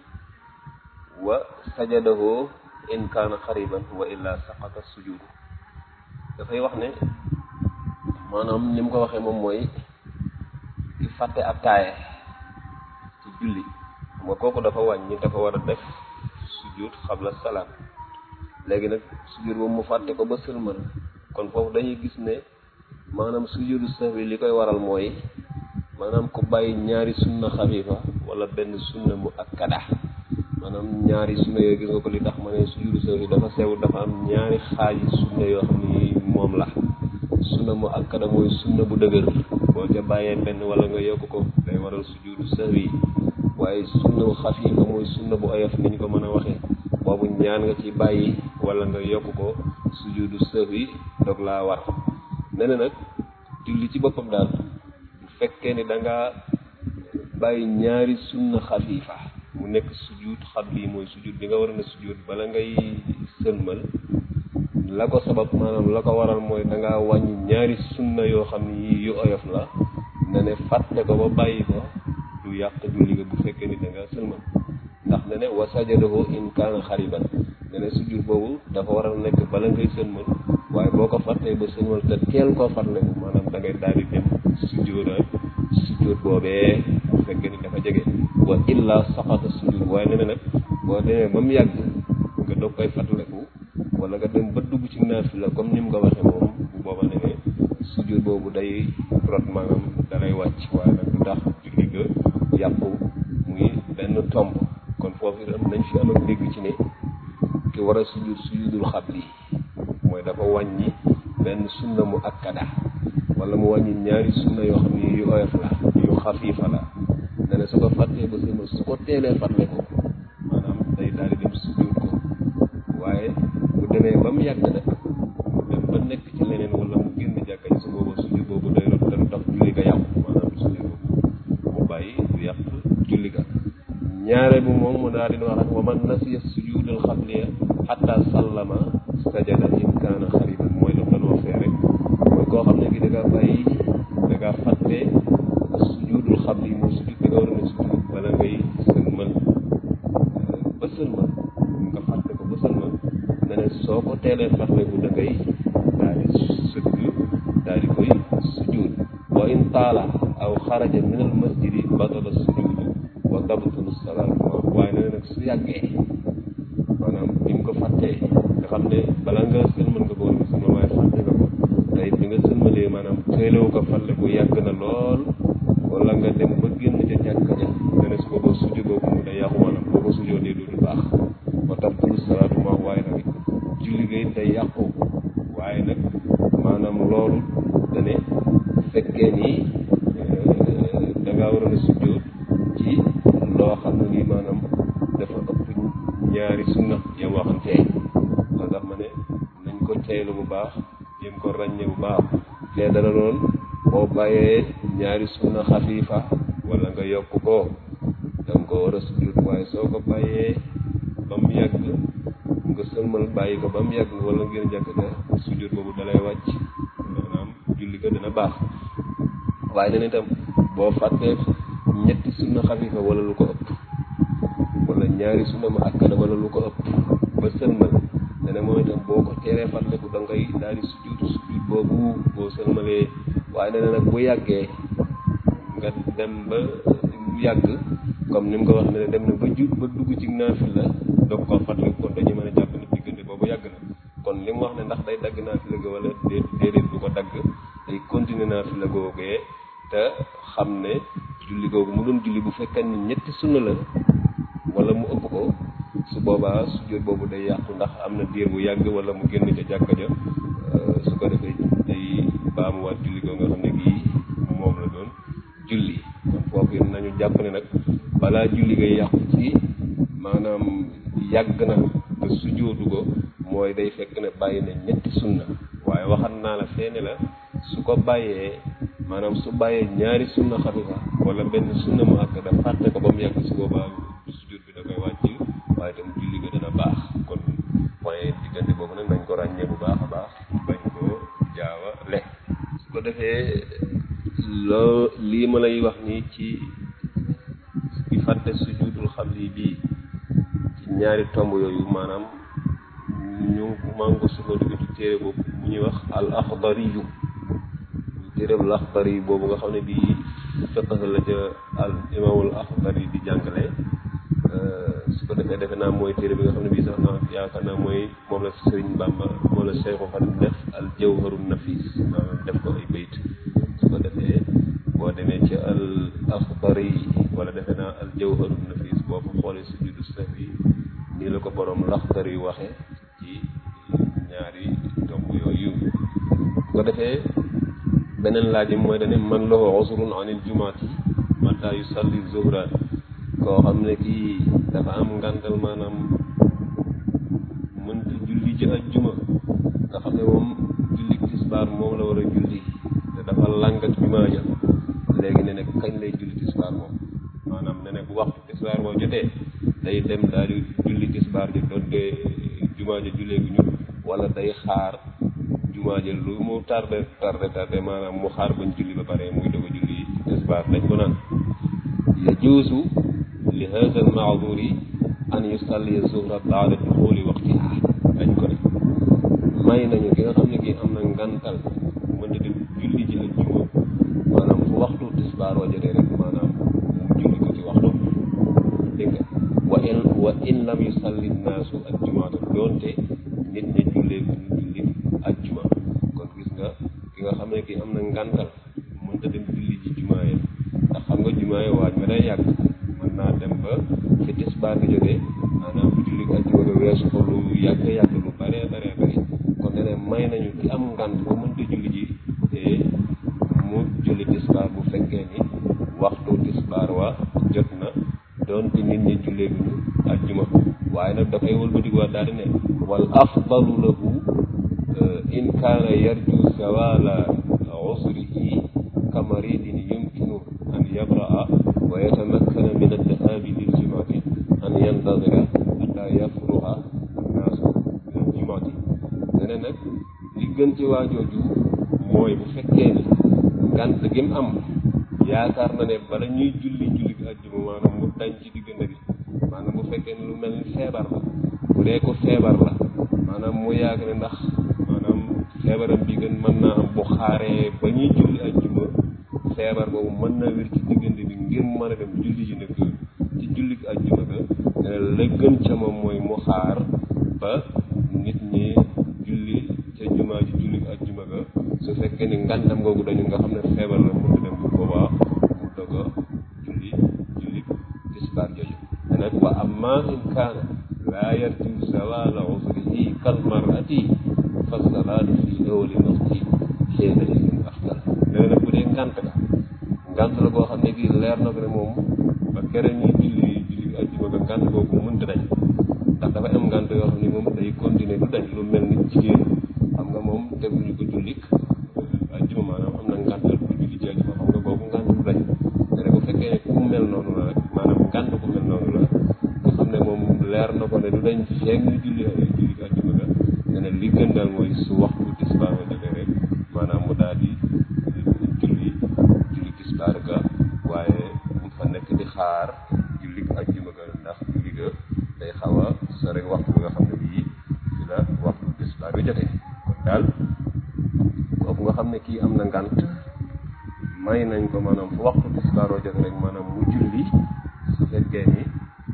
wa sajadahu in kaana xariban wa illa saqata sujudu dafay wax ne maanaam ni mu ko waxee moom mooy ki fàtte ab taaye ci julli xam nga kooku dafa wàññi dafa war a def sujud xabla salaam léegi nag sujud boobu mu fàtte ko ba sëlmal kon foofu dañuy gis ne maanaam sujudu sahwi li koy waral mooy maanaam ku bàyyi ñaari sunna xafiifa wala benn sunna mu akkada maanaam ñaari sunna yooyu gis nga ko li tax ma ne sujudu sahwi dafa sew dafa am ñaari xaaji sunna yoo xam ni moom la sunna mu akkada mooy sunna bu dëgër boo ca bàyyee benn wala nga yokk ko day waral sujudu sahwi waaye sunna xafiifa mooy sunna bu oyof ni ñu ko mën a waxee boobu ñaan nga ci bàyyi wala nga yokk ko sujudu sahwi dog laa war nee na nag julli ci boppam daal bu fekkee ni da nga bàyyi ñaari sunna xafiifa mu nekk sujud xabli mooy sujud bi nga war a na sujud bala ngay sëlmal la ko sabab maanaam la ko waral mooy da ngaa wàññi ñaari sunna yoo xam ni yu oyof la ne ne fàtte ko ba bàyyi ko du yàq julli nga bu fekkee ni da nga sëlmal ndax ne ne wa sajadahu in kaana xariban ne ne sujud boobu dafa war a nekk bala ngay sëlmal waaye boo ko fàttee ba sëlmal te teel koo fàttaliku maanaam da ngay daal di dem sujjóotaat sujjóot boobee bu fekkee ni dafa jege wa illa saqata sujjóot waaye nee na nag boo demee ba mu yàgg nga doog koy fàttaliku wala nga dem ba dugg ci naafila comme ni mu ko waxee moom bu booba ne ne sujjóot boobu day rot maanaam da lay wàcc waaye nag du tax julli ga yàqu muy benn tomb kon foofu itam nañ fi am ak dégg ci ne ki war a sujjóot sujjóotul xabli mooy dafa wàññi benn sunna mu akkada wala mu wàññi ñaari sunna yoo xam ne yu oyof la yu xafiifa la ne ne su ko fàttee ba sëlmal su ko teelee fàtte ko maanaam day daal di dem sujjóot ko waaye bu demee ba mu yàgg nag mu dem ba nekk ci leneen wala mu génn jàkka ji su boobu sujjóot boobu day rot te du tax julli ga yàqu maanaam sujjóot boobu mu bàyyi du yàq julli ga ñaare bu moom mu daal di wax ak wa man nasiya sujudal xabliya xatta sallama sajada in kaana xariban mooy la doon wax fee rek mooy koo xam ne ki da ngaa bàyyi da ngaa fàtte sujudul xabli mooy sujud bi nga war a ne sujud bala ngay sëlmal ba sëlmal nga fàtte ko ba sëlmal ne ne soo ko teelee fàttaliku da ngay daal di sëgg daal di koy sujud wa in taala aw xaraja min al masjidi batala sujudu wa tabtulu salaatu waaye nee nag su yàggee maanaam bi nga ko fàttee nga xam ne bala nga sëlmal nga ko war a sëlmal waaye fàtte nga ko tey bi nga sëlmalee maanaam teelewu ko fàttaliku yàgg na lool wala nga dem ba génn ca jàkka ja nga ne su ko boo sujjo boobu mu day yàqu maanaam boo ko sujjoo dee du baax wa tabtulu salaatu ma waaye nag julli gay day yàqu waaye nag maanaam loolu dane fekkee ni da ngaa waroon a sujjoot ci loo xam ne nii maanaam dafa ëpp ñaari sunna ya waxantee moo tax ma ne nañ ko teylu bu baax jéem ko ràññee bu baax fee dana doon boo bàyyee ñaari sunna xafiifa wala nga yokk ko danga ko war a sujjóot waaye soo ko bàyyee ba mu yàgg nga sëlmal bàyyi ko ba mu yàgg wala ngeen jàkk ga sujjóot boobu dalay wàcc maanaam julli ko dina baax waaye nee na itam boo fàttee ñetti sunna xafiifa wala lu ko ëpp wala ñaari sunna mu akkada wala lu ko ëpp ba sëlmal nee na moom itam boo ko teeree fàtteku da ngay daal di sujjóot sujjóot boobu boo sëlmalee waaye nee na nag bu yàggee nga dem ba yàgg comme ni mu ko wax ne dem na ba ju ba dugg ci naafila doog koo fàttaliku kon dañuy mën a jàpp ne diggante boobu yàgg na kon li mu wax ne ndax day dagg naafila ga wala déet déedéet du ko dagg day continuer naafila googee te xam ne julli googu mu doon julli bu fekkee ni ñetti sunna la wala mu ëpp ko su boobaa sujjóot boobu day yàqu ndax am na diir bu yàgg wala mu génn ca jàkka ja su ko defee day baamuwaat julli googu nga xam ne bii moom la doon julli kon foofu it nañu jàpp ne nag balaa julli ngay yàqu ci maanaam yàgg na te sujjóotu ko mooy day fekk ne bàyyi na ñetti sunna waaye waxat naa la feene la su ko bàyyee maanaam su bàyyee ñaari sunna xafifa wala benn sunna mu akkada fàtte ko ba mu yàgg su boobaa sujjóot bi da koy wàcc waaye itam julli ga dana baax kon point diggante boobu nag nañ ko ràññee bu baax a baax bañ koo jaawa le su ko defee loo lii ma lay wax nii ci di fàtte sujudul xabli bii ci ñaari tomb yooyu maanaam ñu maa ngi ko sukkandiku ci téere boobu bu ñuy wax al axdari yu téere bu axdari yu boobu nga xam ne bii fiqh la ca al imaamul axdari di jàngale su ko defee defe naa mooy téere bi nga xam ne bii sax naa yaakaar naa mooy moom la Sëriñ Bàmba moom la Seexu Xadim def al jawharu nafis maanaam def ko ay bayt su ko defee boo demee ci al axdari wala defe naa al jawharu nafis boo ko xoolee sujudu sahwi nii la ko borom laxdari waxe ci ñaari tomb yooyu su ko defee beneen laaj bi mooy dane man lahu usrun anil jumaati mata yusalli zuhra koo xam ne kii dafa am ngantal maanaam mënta julli ci ajjuma nga xam ne moom julli tisbaar moom la war a julli te dafa làngat jumaa ja léegi ne ne kañ lay julli tisbaar moom maanaam ne ne bu waxtu tisbaar boo jotee day dem daal di julli tisbaar ja doonte jumaa ja jullee gu ñu wala day xaar jumaa ja lu mu tardé tardé tardé maanaam mu xaar bañ julli ba pare muy doog a julli tisbaar dañ ko naan yajuusu li hada al maaduri an yusalli zuhra baada duxuli waqtiha dañ ko ne may nañu ki nga xam ne kii am na ngantal mënta dem julli ji ajjuma maanaam fu waxtu tisbaar wa jotee rek maanaam mu julli ko ci waxtu dégg nga wa in wa in lam yusalli naasu ajjumaata doonte nit ñi jullee bu ñu julli ajjuma kon gis nga ki nga xam ne kii am na ngantal mënta dem julli ji jumaaye ndax xam nga jumaaye waaj ma day yàgg mën naa dem ba fi tisbaar gi jógee maanaam julli ajjuma ga weesu ko lu yàgg yàgg lu bare bare bare kon ne ne may nañu ki am ngant ba mënta julli ji te mu julli tisbaar bu fekkee ni waxtu tisbaar wa jot na doonte nit ñi jullee bu ñu ajjuma waaye nag dafay wëlbatiku waat daal di ne wal afdalu lahu in kaana yarju zawala usrihi kamaridin yumkinu an yabraa wa yatamakkana min addahabi liljumaati an yantadira hatta yafruha annaasu min aljumaati ne nag li gën ci waajooju mooy bu fekkee ni ngant gi mu am yaakaar na ne bala ñuy julli julli bi ajjuma maanaam mu dañ ci diggante bi maanaam bu fekkee ne lu mel ni feebar la bu dee ko feebar la maanaam mu yàgg ne ndax maanaam feebaram bi gën mën naa am bu xaaree ba ñuy julli ajjuma feebar boobu mën na wér ci diggante bi ngir mën a dem julli ji nag ci julli ajjuma ga ne la gën ca moom mooy mu xaar ba nit ñi julli ca jumaa ji julli ajjuma ga su fekkee ni ngantam googu dañu nga xam ne feebar la mënut dem bu boobaa mu doog a julli julli tisbaar jooju te nag wa amma in kaana laa yarju zawala usrihi kal marati fa salaatu fi awli waqti xiina idin afdal nee nag bu dee ngant la ngant la boo xam ne bii leer na ko ne moom ba kere ñuy julli julli ajjuma ga ngant googu mënta dañ ndax dafa am ngant yoo xam ne moom day continuer du dañ lu mel ni jigéen xam nga moom teguñu ko jullik ajjuma maanaam am na ngantal bu julli ne du dañ feeg ñu julli julli àjjuma ga ne ne li gën daal mooy su waxtu tisbaar nga jotee rek maanaam mu daal di julli julli tisbaar ga waaye mu fa nekk di xaar julli àjjuma ga ndax julli ga day xaw a sore waxtu bi nga xam ne bii ci la waxtu tisbaar bi jotee kon daal kooku nga xam ne kii am na ngant may nañ ko maanaam fu waxtu tisbaaroo jot rek maanaam mu julli su fekkee ni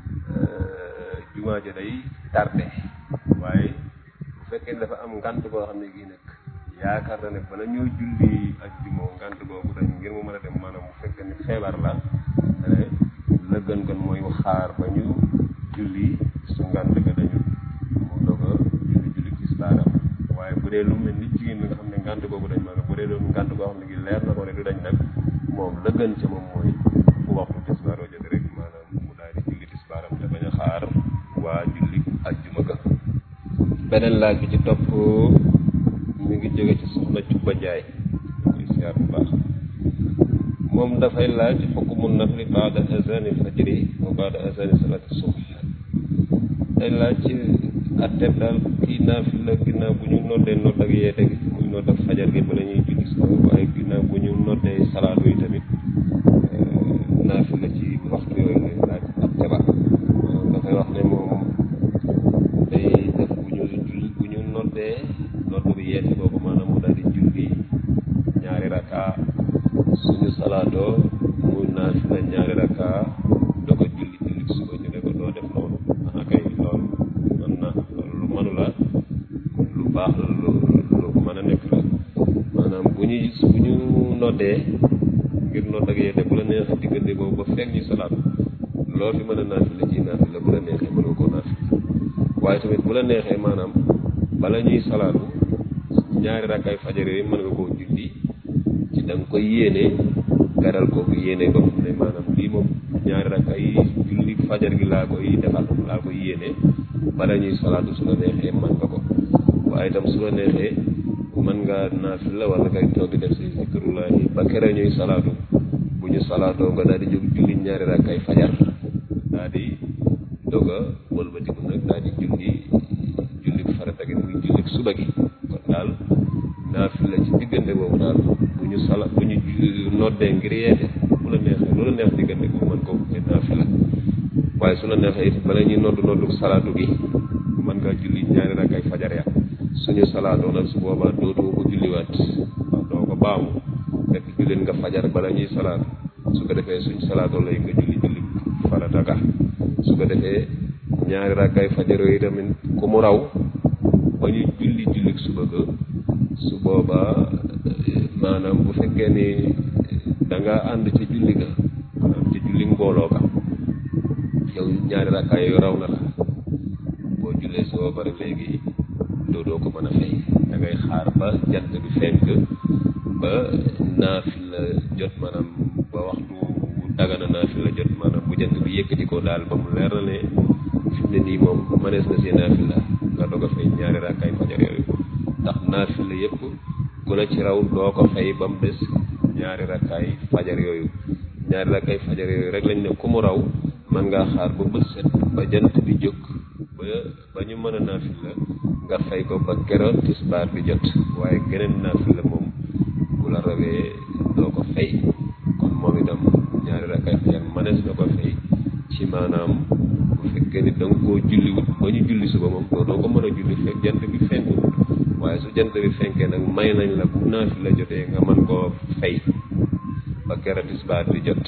jumaa ja day tardé waaye bu fekkee ni dafa am ngant boo xam ne gii nag yaakaar na ne bala ñoo julli ak jumoo ngant boobu dañ ngir mu mën a dem maanaam bu fekkee ni feebar la ne la gën gën mooy xaar ba ñu julli su ngant ga dañu mu doog a julli julli tisbaaram waaye bu dee lu mel ni jigéen bi nga xam ne ngant boobu dañ maanaam bu dee doon ngant boo xam ne gi leer na ko ne du dañ nag moom la gën ca moom mooy fu waxtu tisbaaroo jot rek maanaam mu daal di julli tisbaaram te bañ a xaar waa julli ajjuma ga beneen laaj bi ci topp mi ngi jóge ci soxna Cubba Jaay koy siyaar bu baax moom dafay laaj xukmu nafli baada azani fajri wa baada azani salati subh day laaj atteb daal kii naafila ginnaaw bu ñu noddee nodd ak yeete gi muy nodd ak fajar gi bala ñuy julli suba waaye ginnaaw bu ñu noddee salaatu yi tamit naafila ci waxtu yooyu lay laaj atte ba dafay wax ne moom day def bu ñu julli bu ñu noddee nodd bi yeete boobu maanaam mu daal di julli ñaari raka suñu salaatoo mu naafila ñaari raka doo ko julli julli suba ñu ne ko doo def noonu ah kay loolu mën na loolu lu mënu la lu baax la lu lu mën a nekk la maanaam bu ñu bu ñu noddee ngir nodd ak yeete bu la neexee diggante boobu ba fekk ñu salaat loolu fi mën a naafila ci naafila bu la neexee mën nga koo naafila waaye tamit bu la neexee maanaam bala ñuy salaatu ñaari rakkaay fajar yooyu mën nga koo julli ci da nga koy yéene garal kooku yéene ba xam ne maanaam lii moom ñaari rakkaay julli fajar gi laa koy defal laa koy yéene bala ñuy salaatu su la neexee mën nga ko waaye itam su la neexee mën nga naafila wala ngay toog di def say zikrullahi ba kere ñuy salaatu bu ñu salaatoo nga daal di jóg julli ñaari rakkaay fajar daal di doog a wëlbatiku nag daal di julli julli farata gi muy julli suba gi kon daal naafila ci diggante boobu daal bu ñu sala bu ñu noddee ngir yeete bu la neexee lu la neex diggante boobu mën ko te naafila waaye su la neexee it bala ñuy noddu noddu salaatu gi mën ngaa julli ñaari rakkaay fajar ya suñu salaatoo nag su boobaa dootoo ko julliwaat waaw doo ko baamu fekk jullit nga fajar bala ñuy salaatu su ko defee suñ salaatoo lay nga julli julli farata ga su ko defee ñaari rakkaay fajar yooyu tamit ku mu raw ba ñu julli julli suba ga su boobaa maanaam bu fekkee ni da nga ànd ca julli ga maanaam ca julli mbooloo ga yow ñaari rakkaay yooyu raw na la boo jullee soo bari léegi doo doo ko mën a fay da ngay xaar ba jant bi fenk ba naafila jot maanaam ba waxtu dagana naafila jot maanaam bu jant bi yëkkati ko daal ba mu leer na ne fi mu ne nii moom mënees na see naafila nga doog a fay ñaari rakkaay fajar yooyu ndax naafila yëpp ku la ci raw doo ko fay ba mu des ñaari rakkaay fajar yooyu ñaari rakkaay fajar yooyu rek lañ ne ku mu raw man ngaa xaar ba bët set ba jant bi jóg ba ba ñu mën a naafila nga fay ko ba keroog tisbaar bi jot waaye geneen naafila moom bu la rawee doo ko fay kon moom itam ñaari rakkaay fajar mënees na ko fay ci maanaam bu fekkee ni da nga koo julliwut ba ñu julli suba moom doo doo ko mën a julli fekk jant bi fenkut waaye su jant bi fenkee nag may nañ la bu naafila jotee nga mën koo fay ba keroog tisbaar bi jot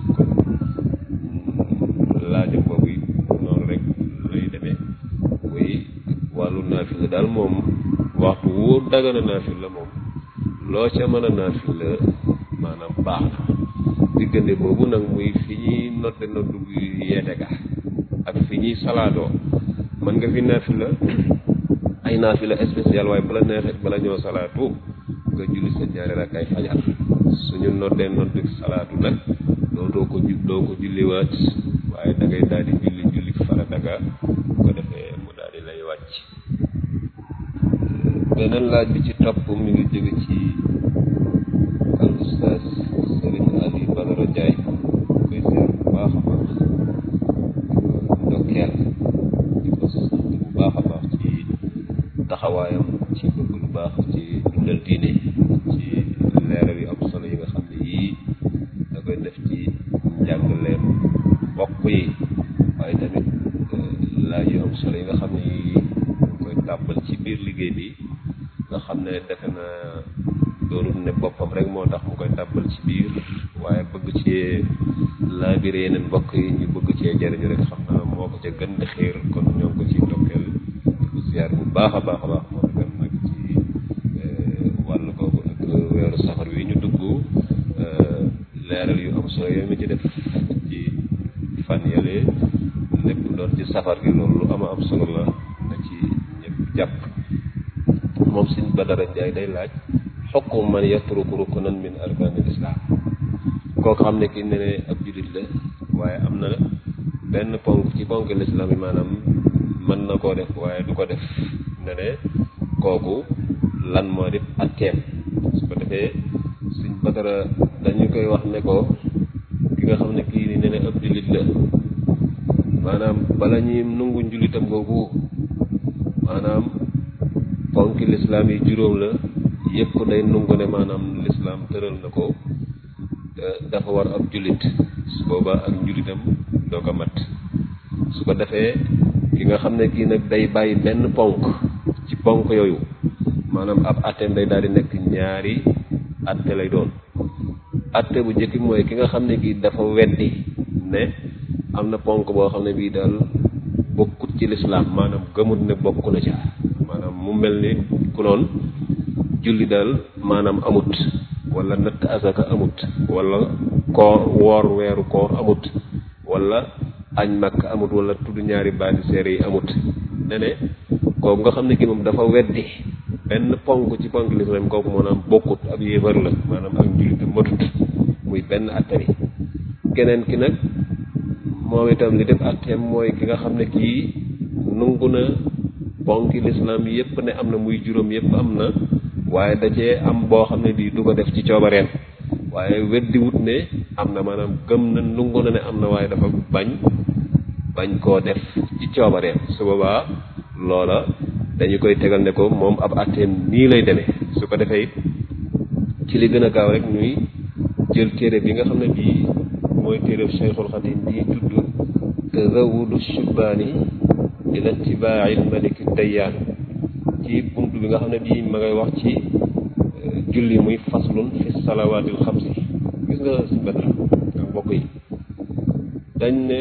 laajam boobu it noonu rek lay demee muy wàllu naafila daal moom waxtu wóor dagana naafila moom loo ca mën a naafila maanaam baax na diggante boobu nag muy fi ñuy nodde noddu bi yeete ga ak fi ñuy salaatoo mën nga fi naafila ay naafila spécial waaye bala neexee bala ñoo salaatu nga julli sa ñaari rakkaay fajar suñu noddee noddu salaatu nag doo doo ko ju doo ko julliwaat waaye da ngay daal di julli julli farata ga bu ko defee mu daal di lay wàcc beneen laaj bi ci topp mi ngi jóge ci al ustaas Serigne Ali Badara Ndiaye koy seer bu baax a baax ndokkeel di ko taxawaayam ci bëgg lu baax ci dundal diine ci leeral yu am solo yi nga xam ne yii da koy def ci njàngaleem mbokk yi waaye tamit laaj yu am solo yi nga xam ne yii koy tàbbal ci biir liggéey bi nga xam ne defe na doonul ne boppam rek moo tax mu koy tàbbal ci biir waaye bëgg ci laabire yeneen mbokk yi ñu bëgg cee jëriñu rek xam naa moo ko ca gën di xiir kon ñoo ngi ko ci ndokkeel di ko ziar bu baax a baax a baax moo gën nag ci wàll googu ak weeru safar wi ñu dugg leeral yu am solo yooyu mi ci def ci fan yële lépp doon ci safar gi loolu lu ama am solo la na ci ñëpp jàpp moom Sëñ Badara Njaay day laaj xokkum man yatruku rukunan min arkaanil islaam kooku xam ne ki ne ne ab jullit la waaye am na benn ponk ci ponk lislaam yi maanaam mën na koo def waaye du ko def ne ne kooku lan moo def atteem su ko defee Sëñ Badara dañu koy wax ne ko ki nga xam ne kii ni ne ne ab jullit la maanaam bala ñuy nungu njullitam googu maanaam ponki lislaam yi juróom la yëpp day nungu ne maanaam lislaam tëral na ko dafa war ab jullit su boobaa ak njullitam doo ko mat su ko defee ki nga xam ne kii nag day bàyyi benn ponk ci ponk yooyu maanaam ab atteem day daal di nekk ñaari atte lay doon atte bu njëkk mooy ki nga xam ne kii dafa weddi ne am na ponk boo xam ne bii daal bokkut ci lislaam maanaam gëmut ne bokk na ca maanaam mu mel ni ku noon julli daal maanaam amut wala natt asaka amut wala koor woor weeru koor amut wala añ makk amut wala tudd ñaari baati seere yi amut ne ne kooku nga xam ne kii moom dafa weddi benn ponk ci ponk lislaam kooku maanaam bokkut ab yéefar la maanaam ak njullitam matut muy benn atte bi keneen ki nag moom itam li def atteem mooy ki nga xam ne kii nungu na ponki lislaam yépp ne am na muy juróom yépp am na waaye da cee am boo xam ne bii du ko def ci coobareem waaye weddi wut ne am na maanaam gëm na nungu na ne am na waaye dafa bañ bañ koo def ci coobareem su boobaa loola dañu koy tegal ne ko moom ab atteem nii lay demee su ko defee it ci li gën a gaaw rek ñuy jël téere bi nga xam ne bii mooy téere Cheikhul Xadim bii tudd tazawudu shubbaani ila tibaail maliki dayyaan ci bunt bi nga xam ne bii ma ngay wax ci julli muy faslun fi salawaatil xamsi gis nga si badra ak mbokk yi dañ ne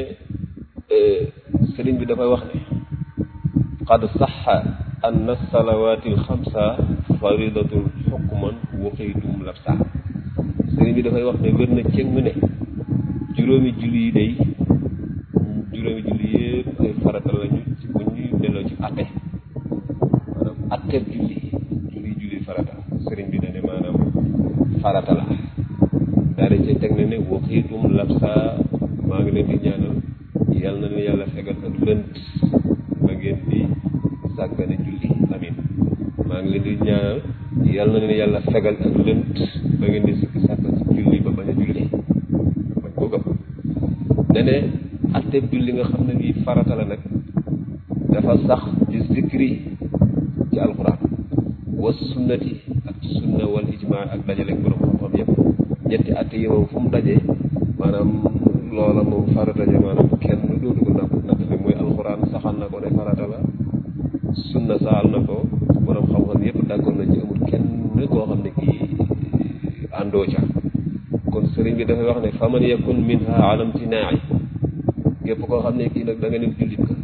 sëriñ bi dafay wax ne qad saxa anna salawaatil xamsa faridatun xukman waxiitum labsa sëriñ bi dafay wax ne wér na cëng ne juróomi julli yi day juróomi julli yëpp ay farata lañu ci bu ñuy delloo ci atte maanaam atte julli julli julli farata sëriñ bi dane maanaam farata la daal di cay teg ne ne waxiitum labsa maa ngi leen di ñaanal yal na leen yàlla fegal ak lënt ba ngeen di sàggane julli amin maa ngi leen di ñaanal yal na leen yàlla fegal ak lënt ba ngeen di sikki sàkk ci julli ba bañ a julli bañ ko gëm dene atte julli nga xam ne bii farata la nag dafa sax ci zikri ci alquran wa sunnati ak sunna wal ijmaa ak dajale borom xam-xam yëpp ñetti atte yi moom fu mu dajee maanaam loola moom farata ja maanaam kenn dootu ko natt natt bi muy alquran saxal na ko ne farata la sunna saxal na ko borom xam-xam yëpp d'accord nañ ci amul kenn koo xam ne kii àndoo ca kon sëriñ bi dafay wax ne faman yakun minha alam tinaayi képp koo xam ne kii nag da nga ne jullit ka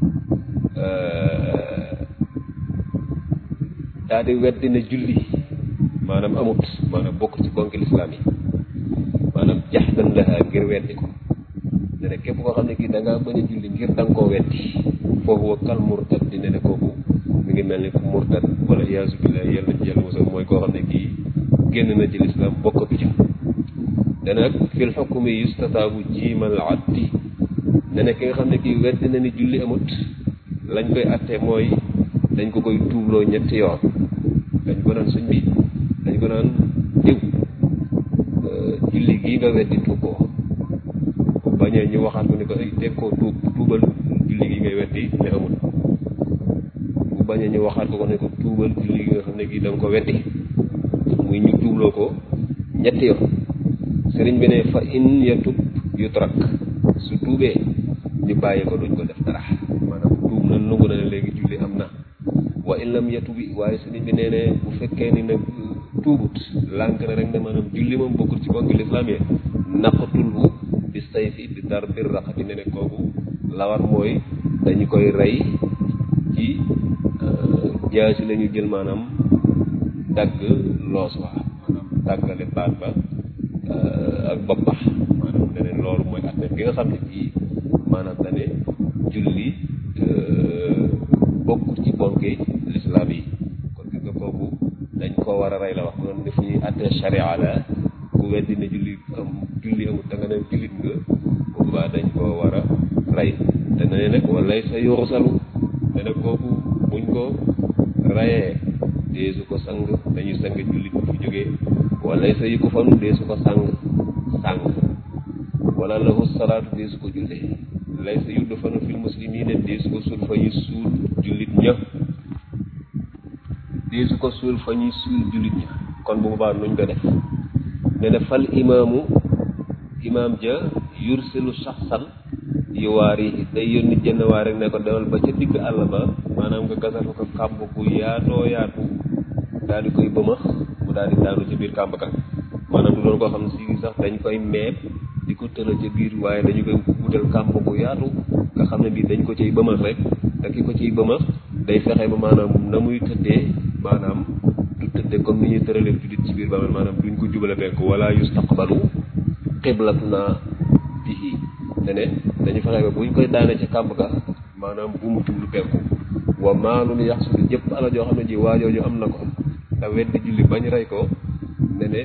daa di weddi ne julli maanaam amut maanaam bokk ci bonki lislaam yi maanaam jaxdan laha ngir weddi ko ne ne képp koo xam ne kii da ngaa bañ a julli ngir da nga koo weddi foofu wa kal murtad di ne ne kooku mi ngi mel ni ku murtad wala iyaasu billah yàlla ci yàlla mosal mooy koo xam ne kii génn na ci lislaam bokkatu ca te nag fil xukmi yustataabu jiimal addi ne ne ki nga xam ne kii weddi na ni julli amut lañ koy atte mooy dañ ko koy tuubloo ñetti yoon dañ ko naan suñ bi dañ ko naan diw julli gii nga weddi tuub ko bañee ñu waxaat ko ni ko ay teg koo tuub tuubal julli gi ngay weddi ne amul bu bañ a ñu waxaat ko ko ne ko tuubal julli gi nga xam ne gii da nga ko weddi muy ñu tuubloo ko ñetti yoon sëriñ bi ne fa in yatub yutrak su tuubee ñu bàyyi ko duñ ko def dara maanaam tuub na nangu na ne léegi julli am na wa in lam yatubi waaye sëriñ bi nee ne bu fekkee ni nag tuubut lànk na rek ne maanaam julli moom bokkul ci ponk lislaam yi naqatulhu bi sayfi bi dar bir raqati ne ne kooku lawar mooy dañu koy rey ci jaasi la ñu jël maanaam dagg loos wa maanaam daggale baat ba ak bopp ba maanaam ne ne loolu mooy at gi nga xam ne bii maanaam dane julli bokkul ci ponki lislaam yi kon gis nga kooku dañ koo war a rey la wax doon def ñuy atte sharia la ku weddi ne julli am julli amul da nga ne jullit nga boobaa dañ koo war a rey te ne nag walay sa yurusalu ne nag kooku buñ ko rayee deesu ko sang dañuy sang jullit bu fi jógee walay sa yu ko fanu deesu ko sang sang wala lahu salaatu deesu ko jullee lay sa yudd fanu fil muslimina deesu ko suul fa ñu suul jullit ña deesu ko suul fa ñuy suul jullit ña kon bu boobaa nuñ ko def ne ne fal imaamu imaam ja yursilu shaxsan yu waar yi day yónni jënn waar rek ne ko demal ba ca digg àll ba maanaam nga gasal ko kàmb ku yaatoo yaatu daal di koy bëmax mu daal di daanu ci biir kàmb ka maanaam du doon koo xam ne si sax dañ koy meeb di ko tëral ca biir waaye dañu koy wutal kàmb ku yaatu nga xam ne bii dañ ko ciy bëmax rek te ki ko ciy bëmax day fexe ba maanaam na muy tëddee maanaam du tëddee comme ni ñuy tëralee jullit ci biir ba maanaam duñ ko jubale penk wala yustaqbalu qiblatuna bihi ne ne dañu fexe ba buñ koy daane ca kàmb ga maanaam bu mu jublu penku wa maalun yaxsudu jëpp ala joo xam ne ji waajooju am na ko te weddi julli bañ rey ko ne ne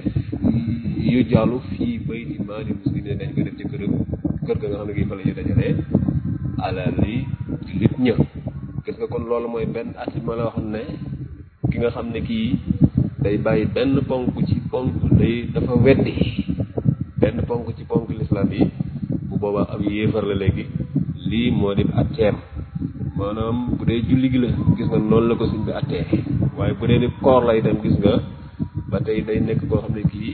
yu jàllu fii bayti maali muslim ne dañ ko def ci kër kër ga nga xam ne gi fa la ñu dajalee alal li jullit ñë gis nga kon loolu mooy benn at ma la waxoon ne ki nga xam ne kii day bàyyi benn ponk ci ponk day dafa weddi benn ponk ci ponk lislaam yi bu boobaa am yéefar la léegi lii moo di atteem maanaam bu dee julli gi la gis nga noonu la ko suñ bi attee waaye bu dee ni koor lay dem gis nga ba tey day nekk koo xam ne kii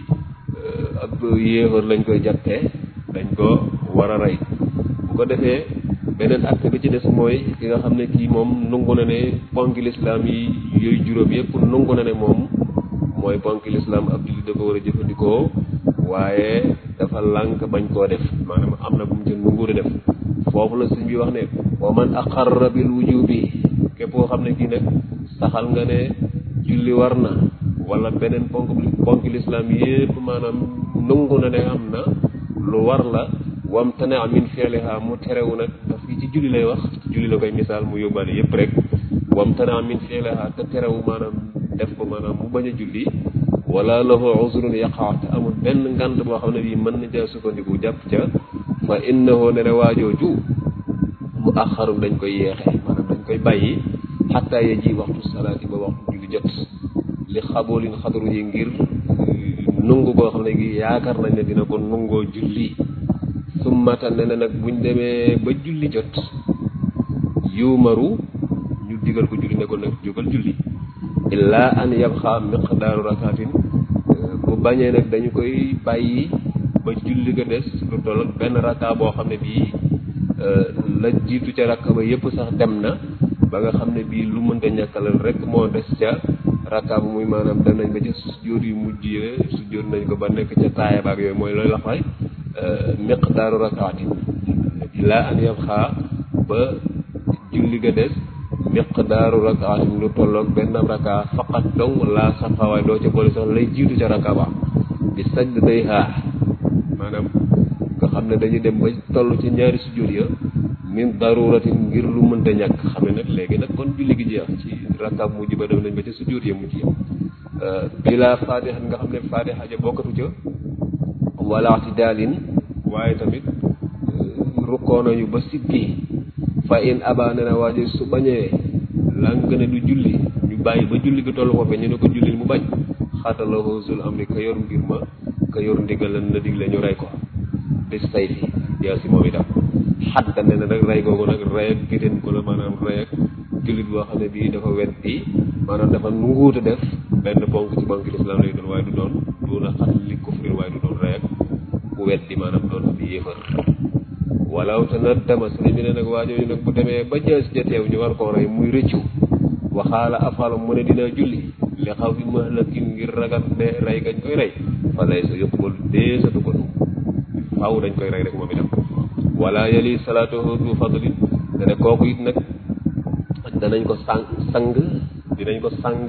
ab yéefar lañ koy jàttee dañ ko war a rey bu ko defee beneen acte bi ci des mooy ki nga xam ne kii moom nungu na ne ponki lislaam yi yooyu juróom yëpp nungu na ne moom mooy ponki lislaam ab julli da ko war a jëfandikoo waaye dafa lànk bañ koo def maanaam am na bu mu ca nungu def foofu la sëñ bi wax ne wa man aqarra bil wujubi képp koo xam ne kii nag saxal nga ne julli war na wala beneen ponk ponki lislaam yëpp maanaam nungu na ne am na lu war la wam tane min fi'liha mu terewu nag daf fii ci julli lay wax ci julli la koy misaal mu yóbbaale yëpp rek wam tane min fi'liha te terewu maanaam def ko maanaam mu bañ a julli wala lahu uzrun yaqa te amul benn ngant boo xam ne bii mën na caa sukkandiku jàpp ca fa innahu ne ne waajooju mu axarum dañ koy yeexe maanaam dañ koy bàyyi xataa ya ji waxtu salaati ba waxtu julli jot li xaboolin xadaru yi ngir nungu koo xam ne gi yaakaar nañ ne dina ko nungoo julli summata ne ne nag buñ demee ba julli jot yuumaru ñu digal ko julli ne ko nag jógal julli illaa an yabxa miqdaaru rakaatin bu bañee nag dañu koy bàyyi ba julli ga des lu toll ak benn raka boo xam ne bii la jiitu ca raka ba yépp sax dem na ba nga xam ne bii lu mënta ñàkkalal rek moo des ca raka bu muy maanaam dem nañ ba ca sujjóot yu mujj yi sujjóot nañ ko ba nekk ca taaya baak yooyu mooy loolu la fay miqdaaru rakaatin illaa an yabxa ba julli ga des miqdaaru rakaatin lu tolloog benn raka faqat dong laa safa waaye doo ca boole sax lay jiitu ca raka ba bi sajj day xaar maanaam nga xam ne dañuy dem ba toll ci ñaari sujjóot ya min daruratin ngir lu mënta ñàkk xam ne nag léegi nag kon julli gi jeex ci rakab mujj ba dem nañ ba ca sujjóot ya mujj ya bila fatiha nga xam ne fatiha ja bokkatu ca wala i'tidaalin waaye tamit rukkoo nañu ba siggi fa in aba ne na waaje su bañee làng ne du julli ñu bàyyi ba julli gi tollu foofe ñu ne ko jullil mu bañ xaatalahu zul amri ka yor mbir ma ka yor ndigal na digle ñu rey ko bis tay fi yaa si moom itam xatta ne na nag rey googu nag rey ak gétéen ko la maanaam rey ak jullit boo xam ne bii dafa weddi maanaam dafa nunguuta def benn ponk ci ponk lislaam lay doon waaye du doon du na xat li kufrin waaye du doon rey ak ku weddi maanaam doon ab yéefar walaw te na dama sëriñ bi ne nag waajooju nag bu demee ba jës ja teew ñu war koo rey muy rëccu waxaala afalu mu ne dina julli li xaw fi mahlakin ngir ragal ne rey gañ koy rey fa lay sa yuqbal deesatu ko faaw dañ koy rey rek moom itam wala yali salaatuhu du fadlin dane kooku it nag danañ ko sang sang dinañ ko sang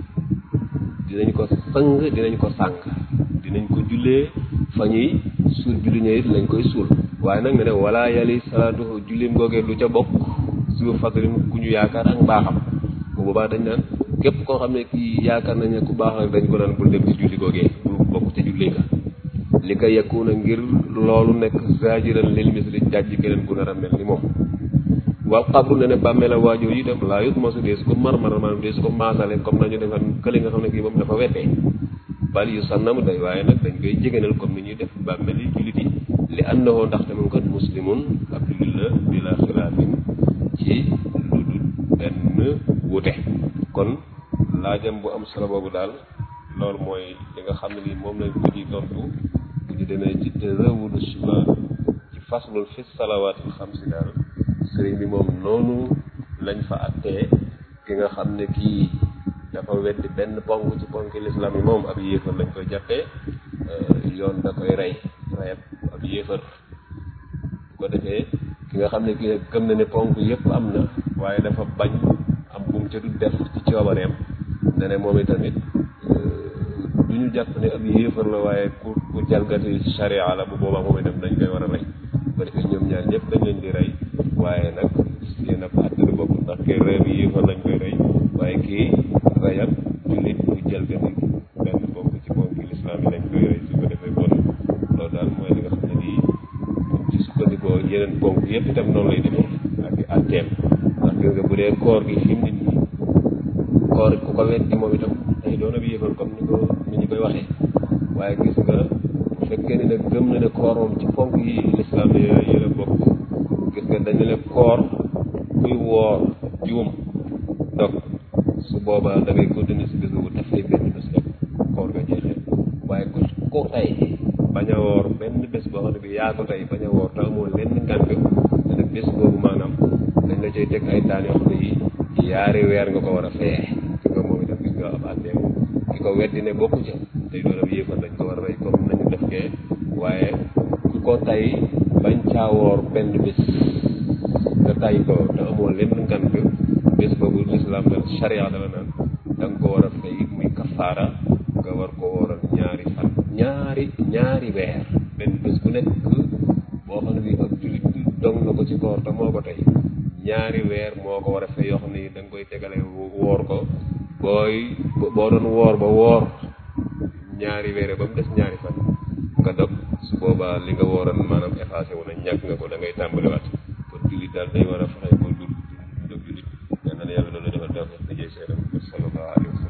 dinañ ko sang dinañ ko sang dinañ ko jullee fa ñuy suul julli ña it lañ koy suul waaye nag ne ne wala yali salaatuhu jullim googee du ca bokk su fadlin ku ñu yaakaar ak mbaaxam bu boobaa dañ naan képp koo xam ne kii yaakaar nañ ne ku baax rek dañ ko naan bul dem ci julli googee bu bokk ca julli ga li ko yekkuuna ngir loolu nekk zajiran lil misli jàjj keneen ku nar a mel ni moom waaw xabru ne ne bàmmeel a waajoo yi itam laa yut mosu dee su ko marmar maanaam dee su ko maasale comme nañu defan kële nga xam ne kii moom dafa weddee bal yu sànnam day waaye nag dañ koy jégénal comme ni ñuy def bàmmeel yi jullit yi li annahu ndaxte moom kat muslimun ab jullit la bila xilaafin ci lu dul benn wute kon laajam bu am solo boobu daal loolu mooy li nga xam ne lii moom lañ ko ji tontu bu ñu demee ci tazawudu shima ci faslul fi salawaatil xamsi daal sëriñ bi moom noonu lañ fa attee ki nga xam ne kii dafa weddi benn ponk ci ponk lislaam yi moom ab yéefar lañ koy jàppee yoon da koy rey reyab ab yéefar bu ko defee ki nga xam ne kii nag gëm na ne ponk yépp am na waaye dafa bañ am bu mu ca du def ci coobareem ne ne moom itamit du ñu jàpp ne ab yéefar la waaye ku ku jalgati sharia la bu boobaa moom itam dañ koy war a rey bu ko defee ñoom ñaar ñëpp dañ leen di rey waaye nag yéen ab àtte du bokk ndax kii rey bi yéefar lañ koy rey waaye kii reyab jullit bu jalgati benn bokk ci ponk lislaam yi lañ koy rey su ko defee bon loolu daal mooy li nga xam ne nii buñ ci sukkandikoo yeneen ponk yëpp itam noonu lay demee ak i àtteem ndax gis nga bu dee koor gi fi mu nit ñi koor ku ko weddi moom itam day doon ab yéefar comme ni ko ni ñu koy waxee waaye gis nga bu fekkee ni nag gëm na ne koor moom ci ponk yi lislaam yi la bokk gis nga dañu ne koor kuy woor juum dog su boobaa da ngay continuer si bés bu dafay benn bés rek koor nga jeexee waaye ku ko tey bañ a woor benn bés boo xam ne bi yaa ko tey bañ a woor te amoo lenn ngànt te nag bés boobu maanaam dañ la cay teg ay daan yoo xam ne yi yaari weer nga ko war a feye ki nga moom itam gis nga ab àtteem ki ko weddi ne bokku ca tey doon ab yéefar dañ ko war a rey comme nañu def kee waaye ku ko tey bañ caa woor benn bés nga tay ko te amoo lenn ngànt bés boobu lislaam da sharia dala naan da nga ko war a fay muy kafaara nga war ko wooral ñaari fan ñaari ñaari weer benn bés bu nekk boo xam ne bi ak jullit dong na ko ci koor te moo ko tey ñaari weer moo ko war a fay yoo xam ne da nga koy tegale woor ko booy boo doon woor ba woor ñaari weer ba mu des ñaari fan nga dog su boobaa li nga wooroon maanaam effacé wu na ñàkk nga ko da ngay tàmbaliwaat kon jullit daal day war a fexe ko dul dul jullit yal na yàlla loolu defal dafa liggéey seenam sallallahu alayhi wa sallam